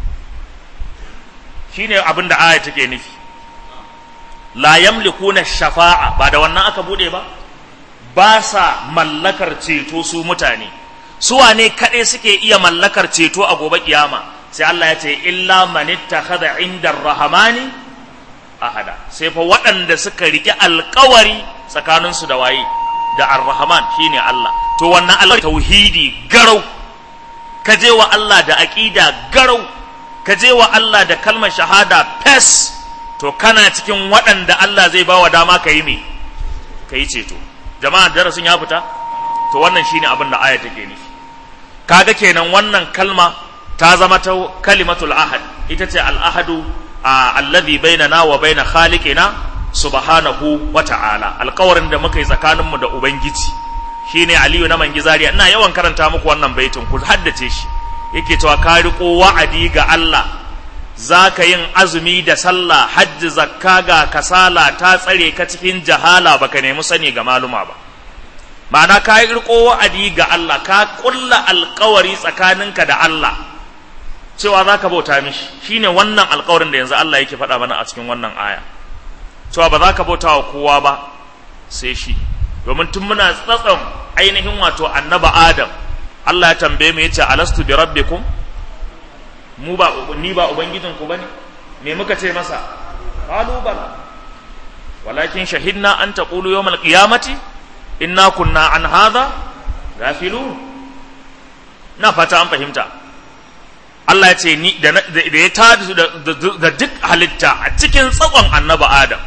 shine abin da aya take nufi la yamlikuna shafa'a ba da wannan aka bude ba ba sa mallakar ceto su mutane su wane kaɗai suke iya mallakar ceto a gobe kiyama sai Allah ya ce illa man ittakhadha inda rahmani ahada sai fa waɗanda suka riƙe alƙawari tsakaninsu da waye da ar-rahman shine Allah to wannan Allah tauhidi garau ka je wa Allah da aqida garau ka je wa Allah da kalmar shahada fes to kana cikin waɗanda Allah zai bawa dama ka yi me ka yi ceto jama'a darasin ya fita to wannan shine abin da aya take nufi kaga kenan wannan kalma ta zama ta kalimatul ahad ita ce al-ahadu alladhi bainana wa baina khaliqina subhanahu wa ta'ala alkawarin da muka yi tsakaninmu da ubangiji shine aliyu na mangizariya ina yawan karanta muku wannan baitin ku haddace shi yake cewa ka riko wa'adi ga Allah zaka yin azumi da sallah hajji zakka ga kasala ta tsare ka cikin jahala baka nemi sani ga maluma ba ma'ana ka riko wa'adi ga Allah ka kulla alkawari tsakaninka da Allah cewa zaka bauta mishi shine wannan alkawarin da yanzu Allah yake faɗa mana a cikin wannan aya cewa ba za ka bauta wa kowa ba sai shi domin tun muna tsatson ainihin wato annaba adam Allah ya tambaye mu yace alastu bi rabbikum mu ba ni ba ubangijin ku bane me muka ce masa qalu bala walakin shahidna an taqulu yawmal qiyamati inna kunna an hadha gafilun na fata an fahimta Allah ya ce ni da ya tada da duk halitta a cikin tsakon annaba adam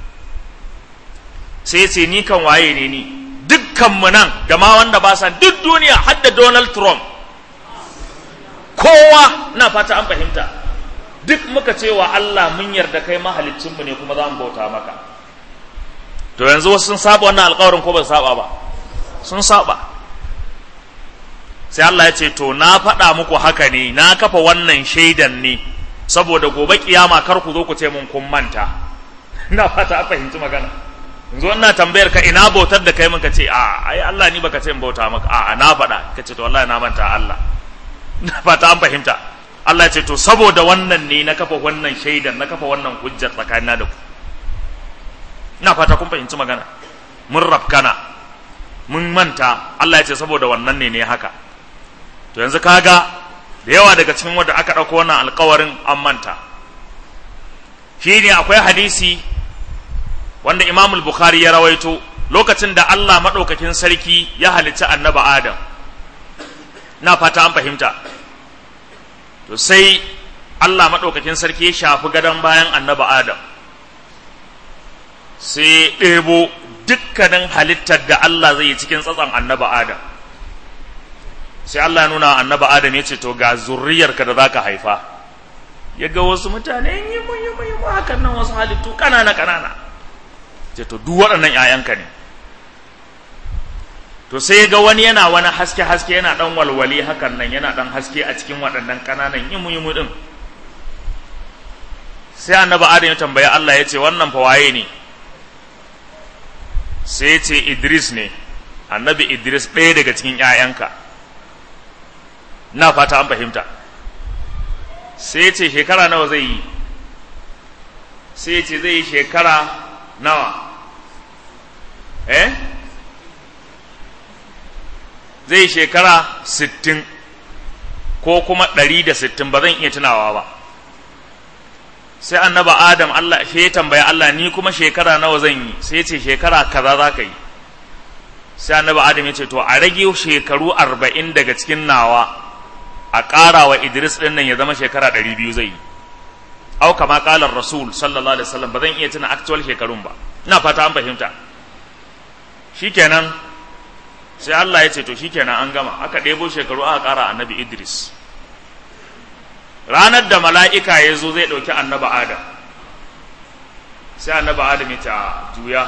sai ya ce ni kan waye ne ni dukkanmu nan da ma wanda ba sa duk duniya har da Donald Trump kowa na fata an fahimta duk muka ce wa Allah mun yarda kai mahalicinmu ne kuma za mu bauta maka to yanzu wasu sun saba wannan alkawarin ko ba su saba ba sun saba sai Allah ya ce to na faɗa muku haka ne na kafa wannan shaidan ne saboda gobe kiyama kar ku zo ku ce mun kun manta ina fata a fahimci magana yanzu ina tambayar ka ina bautar da kai muka ce a ai Allah ni baka ce in bauta maka a na faɗa ka ce to wallahi na manta Allah ina fata an fahimta Allah ya ce to saboda wannan ne na kafa wannan shaidan na kafa wannan hujjar tsakanina da ku ina fata kun fahimci magana mun rafkana mun manta Allah ya ce saboda wannan ne ne haka to yanzu kaga da yawa daga cikin wanda aka ɗauko wannan alkawarin an manta shi ne akwai hadisi wanda imamul bukhari ya rawaito lokacin da Allah maɗaukakin sarki ya halicci annaba adam na fata an fahimta to sai Allah maɗaukakin sarki ya shafi gadon bayan annaba adam sai ɗebo dukkanin halittar da Allah zai yi cikin tsatson annaba adam sai Allah ya nuna annaba Adam ya ce to ga zurriyarka da zaka haifa ya ga wasu mutane yi mu yi mu yi mu hakan nan wasu halittu kanana kanana ce to duk waɗannan ƴaƴanka ne to sai ga wani yana wani haske haske yana dan walwali hakan nan yana dan haske a cikin waɗannan kananan yi mu yi mu din sai annabi adam ya tambayi Allah ya ce wannan fa waye ne sai ya ce Idris ne annabi Idris ɗaya daga cikin ƴaƴanka na fata an fahimta sai ce shekara nawa zai yi sai ce zai yi shekara nawa eh zai yi shekara sittin ko kuma ɗari da sittin ba zan iya tunawa ba sai annaba adam Allah shi ya tambaya Allah ni kuma shekara nawa zan yi sai ce shekara kaza za ka yi sai annaba adam ya ce to a rage shekaru arba'in daga cikin nawa a ƙara wa Idris ɗin nan ya zama shekara ɗari biyu zai yi. Au kama ƙalar Rasul sallallahu alaihi wasallam ba zan iya tuna actual shekarun ba. Ina fata an fahimta. Shikenan sai Allah ya ce to shikenan an gama aka ɗebo shekaru aka ƙara annabi Idris. Ranar da mala'ika ya zo zai ɗauki annaba Adam. Sai annaba Adam ya ce a juya.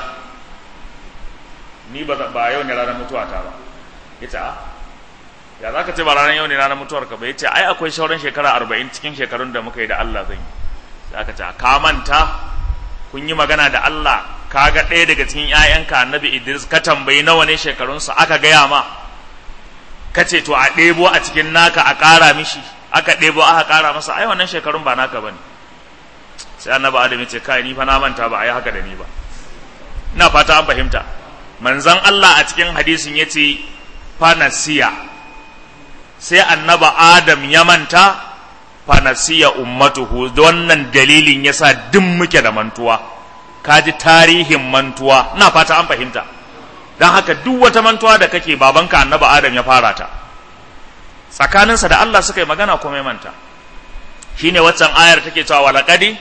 Ni ba yau ne ranar mutuwata ba. Ya ce a ya za ka ce ba ranar yau ne ranar mutuwar ka ba ya ce ai akwai sauran shekara arba'in cikin shekarun da muka yi da Allah zan yi sai aka ce ka manta kun yi magana da Allah ka ga ɗaya daga cikin ‘ya'yanka annabi Idris ka tambayi nawa ne shekarunsa aka gaya ma ka ce to a ɗebo a cikin naka a ƙara mishi aka ɗebo aka ƙara masa ai wannan shekarun ba naka ba ne sai annabi Adam ya ce kai ni fa na manta ba a yi haka da ni ba ina fata an fahimta manzon Allah a cikin hadisin ya ce fanasiya sai annaba Adam ya manta fanasiya ummatuhu wannan dalilin yasa duk muke da mantuwa kaji tarihin mantuwa ina fata an fahimta don haka duk wata mantuwa da kake babanka annaba Adam ya fara ta tsakaninsa da Allah suka yi magana kuma ya manta shine waccan ayar take cewa walaqadi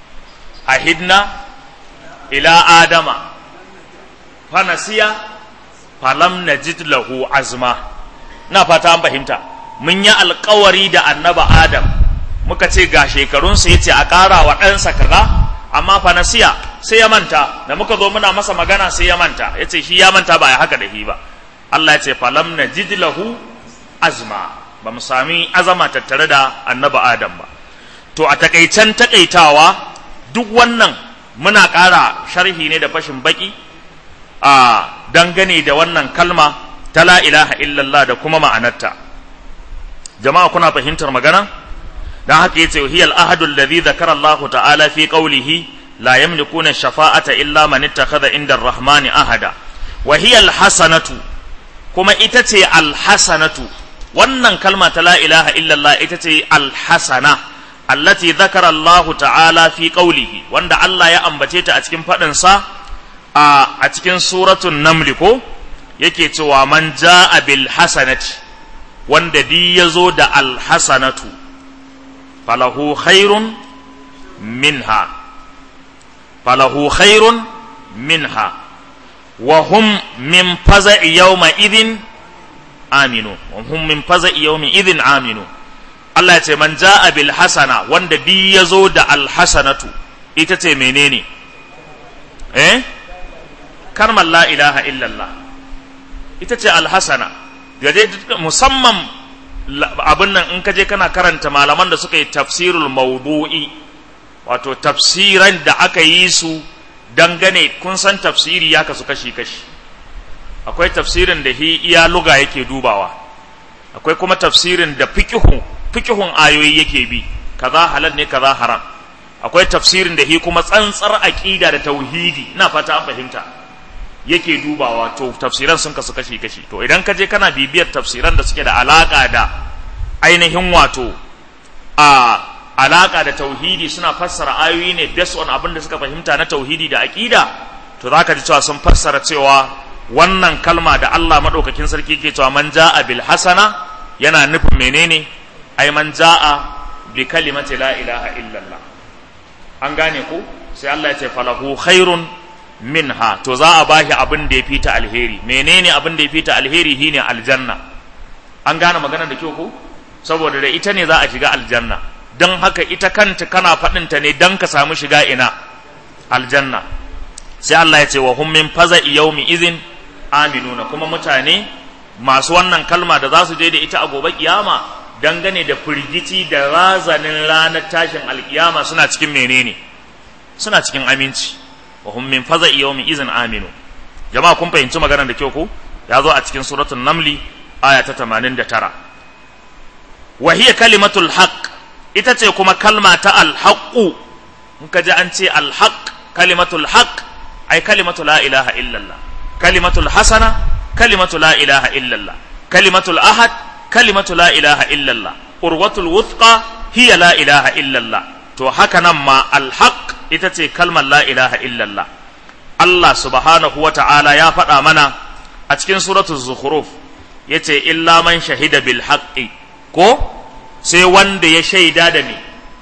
ahidna ila adama fanasiya falam najid lahu azma na fata an fahimta mun yi alkawari da annaba adam muka ce ga shekarunsa ya ce a ƙara wa ɗansa kaza amma fanasiya sai ya manta da muka zo muna masa magana sai ya manta ya ce shi ya manta ba ya haka da shi ba Allah ya ce falam na lahu azma ba mu sami azama tattare da annaba adam ba to a takaicen takaitawa duk wannan muna ƙara sharhi ne da fashin baki a dangane da wannan kalma ta la ilaha illallah da kuma ma'anarta jama'a kuna fahimtar magana dan haka yace hiya al-ahadu alladhi dhakara Allah ta'ala fi qawlihi la yamlikuna shafa'ata illa man ittakhadha inda ar-rahmani ahada wa hiya al-hasanatu kuma ita ce al-hasanatu wannan kalma ta la ilaha illallah ita ce al-hasana allati dhakara Allah ta'ala fi qawlihi wanda Allah ya ambace ta a cikin fadin sa a cikin suratun namli ko yake cewa man ja'a bil hasanati wanda di ya zo da alhasanatu falahu khairun minha falahu khairun minha wa hum min faza'i yawma idhin aminu wa hum min faza'i yawmi idhin aminu Allah ya ce man ja'a bil hasana wanda di ya zo da alhasanatu ita ce menene eh kalmar la ilaha illallah ita ce alhasana gaje musamman abin nan in ka je kana karanta malaman da suka yi tafsirul maudu'i wato tafsiran da aka yi su dangane kun san tafsiri ya kasu kashi-kashi akwai tafsirin da iya luga yake dubawa akwai kuma tafsirin da fikihun fikihun ayoyi yake bi kaza halal ne kaza haram akwai tafsirin da hi kuma tsantsar aqida da tauhidi ina fata an fahimta yake dubawa to tafsiran sun kasu kashi kashi to idan ka je kana bibiyar tafsiran da suke da alaka da ainihin wato a alaka da tauhidi suna fassara ayoyi ne based on abin da suka fahimta na tauhidi da aqida to zaka ji cewa sun fassara cewa wannan kalma da Allah madaukakin sarki ke cewa man ja'a bil hasana yana nufin menene ai man ja'a bi kalimati la ilaha illallah an gane ko sai Allah ya ce falahu khairun minha to za a bashi abin da ya fita alheri menene abin da ya fita alheri shine aljanna an gane magana da kyau ko saboda da ita ne za a shiga aljanna don haka ita kanta kana faɗinta ne don ka samu shiga ina aljanna sai Allah ya ce wa hum min faza'i yawmi izin aminuna kuma mutane masu wannan kalma da za su je da ita a gobe kiyama dangane da firgici da razanin ranar tashin alkiyama suna cikin menene suna cikin aminci wa hum min faza'i yawmi izin aminu jama'a kun fahimci maganar da kyau ko ya zo a cikin suratul namli aya ta 89 wa hiya kalimatul haqq ita ce kuma kalma ta alhaqqu in ka ji an ce alhaq kalimatul haqq ai kalimatu la ilaha illallah kalimatul hasana kalimatu la ilaha illallah kalimatul ahad kalimatu la ilaha illallah urwatul wuthqa hiya la ilaha illallah to haka nan ma alhaq ita ce kalmar la ilaha illallah Allah subhanahu wa ta'ala ya faɗa mana a cikin suratul zukhruf yace illa man shahida bil haqqi ko sai wanda ya shaida da me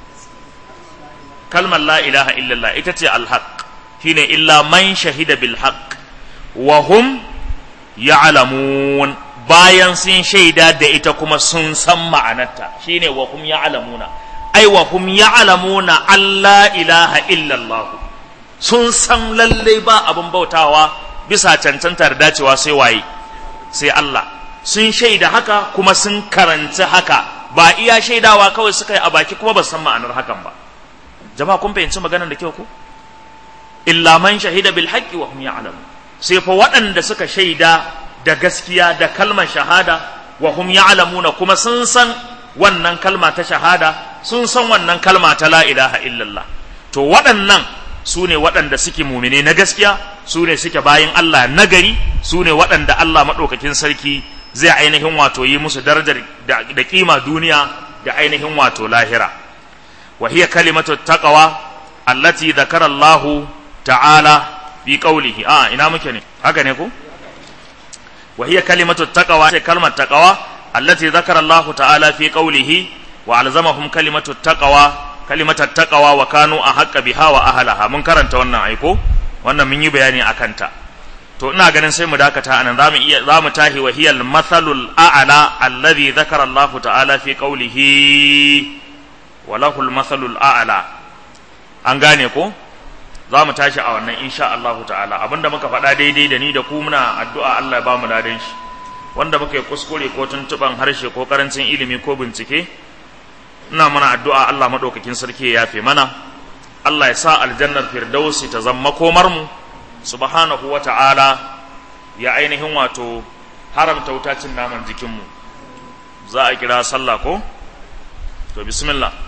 kalmar la ilaha illallah ita ce alhaq shine illa man shahida bil haqq wa hum ya'lamun bayan sun shaida da ita kuma sun san ma'anarta shine wa hum ya'lamuna ai wa hum ya'lamuna alla ilaha illallah sun san lalle ba abin bautawa bisa cancanta da dacewa sai waye sai Allah sun shaida haka kuma sun karanci haka ba iya shaidawa kawai suka yi a baki kuma ba san ma'anar hakan ba jama'a kun fahimci maganar da kyau ko illa man shahida bil haqqi wa hum ya'lamun sai fa waɗanda suka shaida da gaskiya da kalmar shahada wa hum ya'lamuna kuma sun san wannan kalma ta shahada sun san wannan kalma ta la ilaha illallah to waɗannan su ne waɗanda suke mumine na gaskiya su ne suke bayin Allah nagari su ne waɗanda Allah maɗaukakin sarki zai ainihin wato yi musu darajar da kima duniya da ainihin wato lahira wa hiya kalimatu taqwa allati dhakara Allah ta'ala fi qawlihi a ina muke ne haka ne ko wa hiya kalimatu taqwa sai kalmar taqwa allati dhakara Allah ta'ala fi qawlihi wa alzamahum kalimatu taqwa kalimatar taqwa wa kanu ahqqa biha wa ahlaha mun karanta wannan aiko wannan mun yi bayani akan ta to ina ganin sai mu dakata anan zamu iya zamu tahi wa hiyal mathalul a'la alladhi dhakara Allah ta'ala fi qawlihi wa lahul mathalul a'la an gane ko zamu tashi a wannan insha Allah ta'ala abinda muka faɗa daidai da ni da ku muna addu'a Allah ya ba mu ladan shi wanda muka yi kuskure ko tuntuban harshe ko karancin ilimi ko bincike ina mana addu'a Allah madaukakin sarki ya yafe mana Allah ya sa aljannar firdausi ta zama komar mu subhanahu wa ta'ala ya ainihin wato haramta wutacin naman jikinmu za a kira sallah ko? to bismillah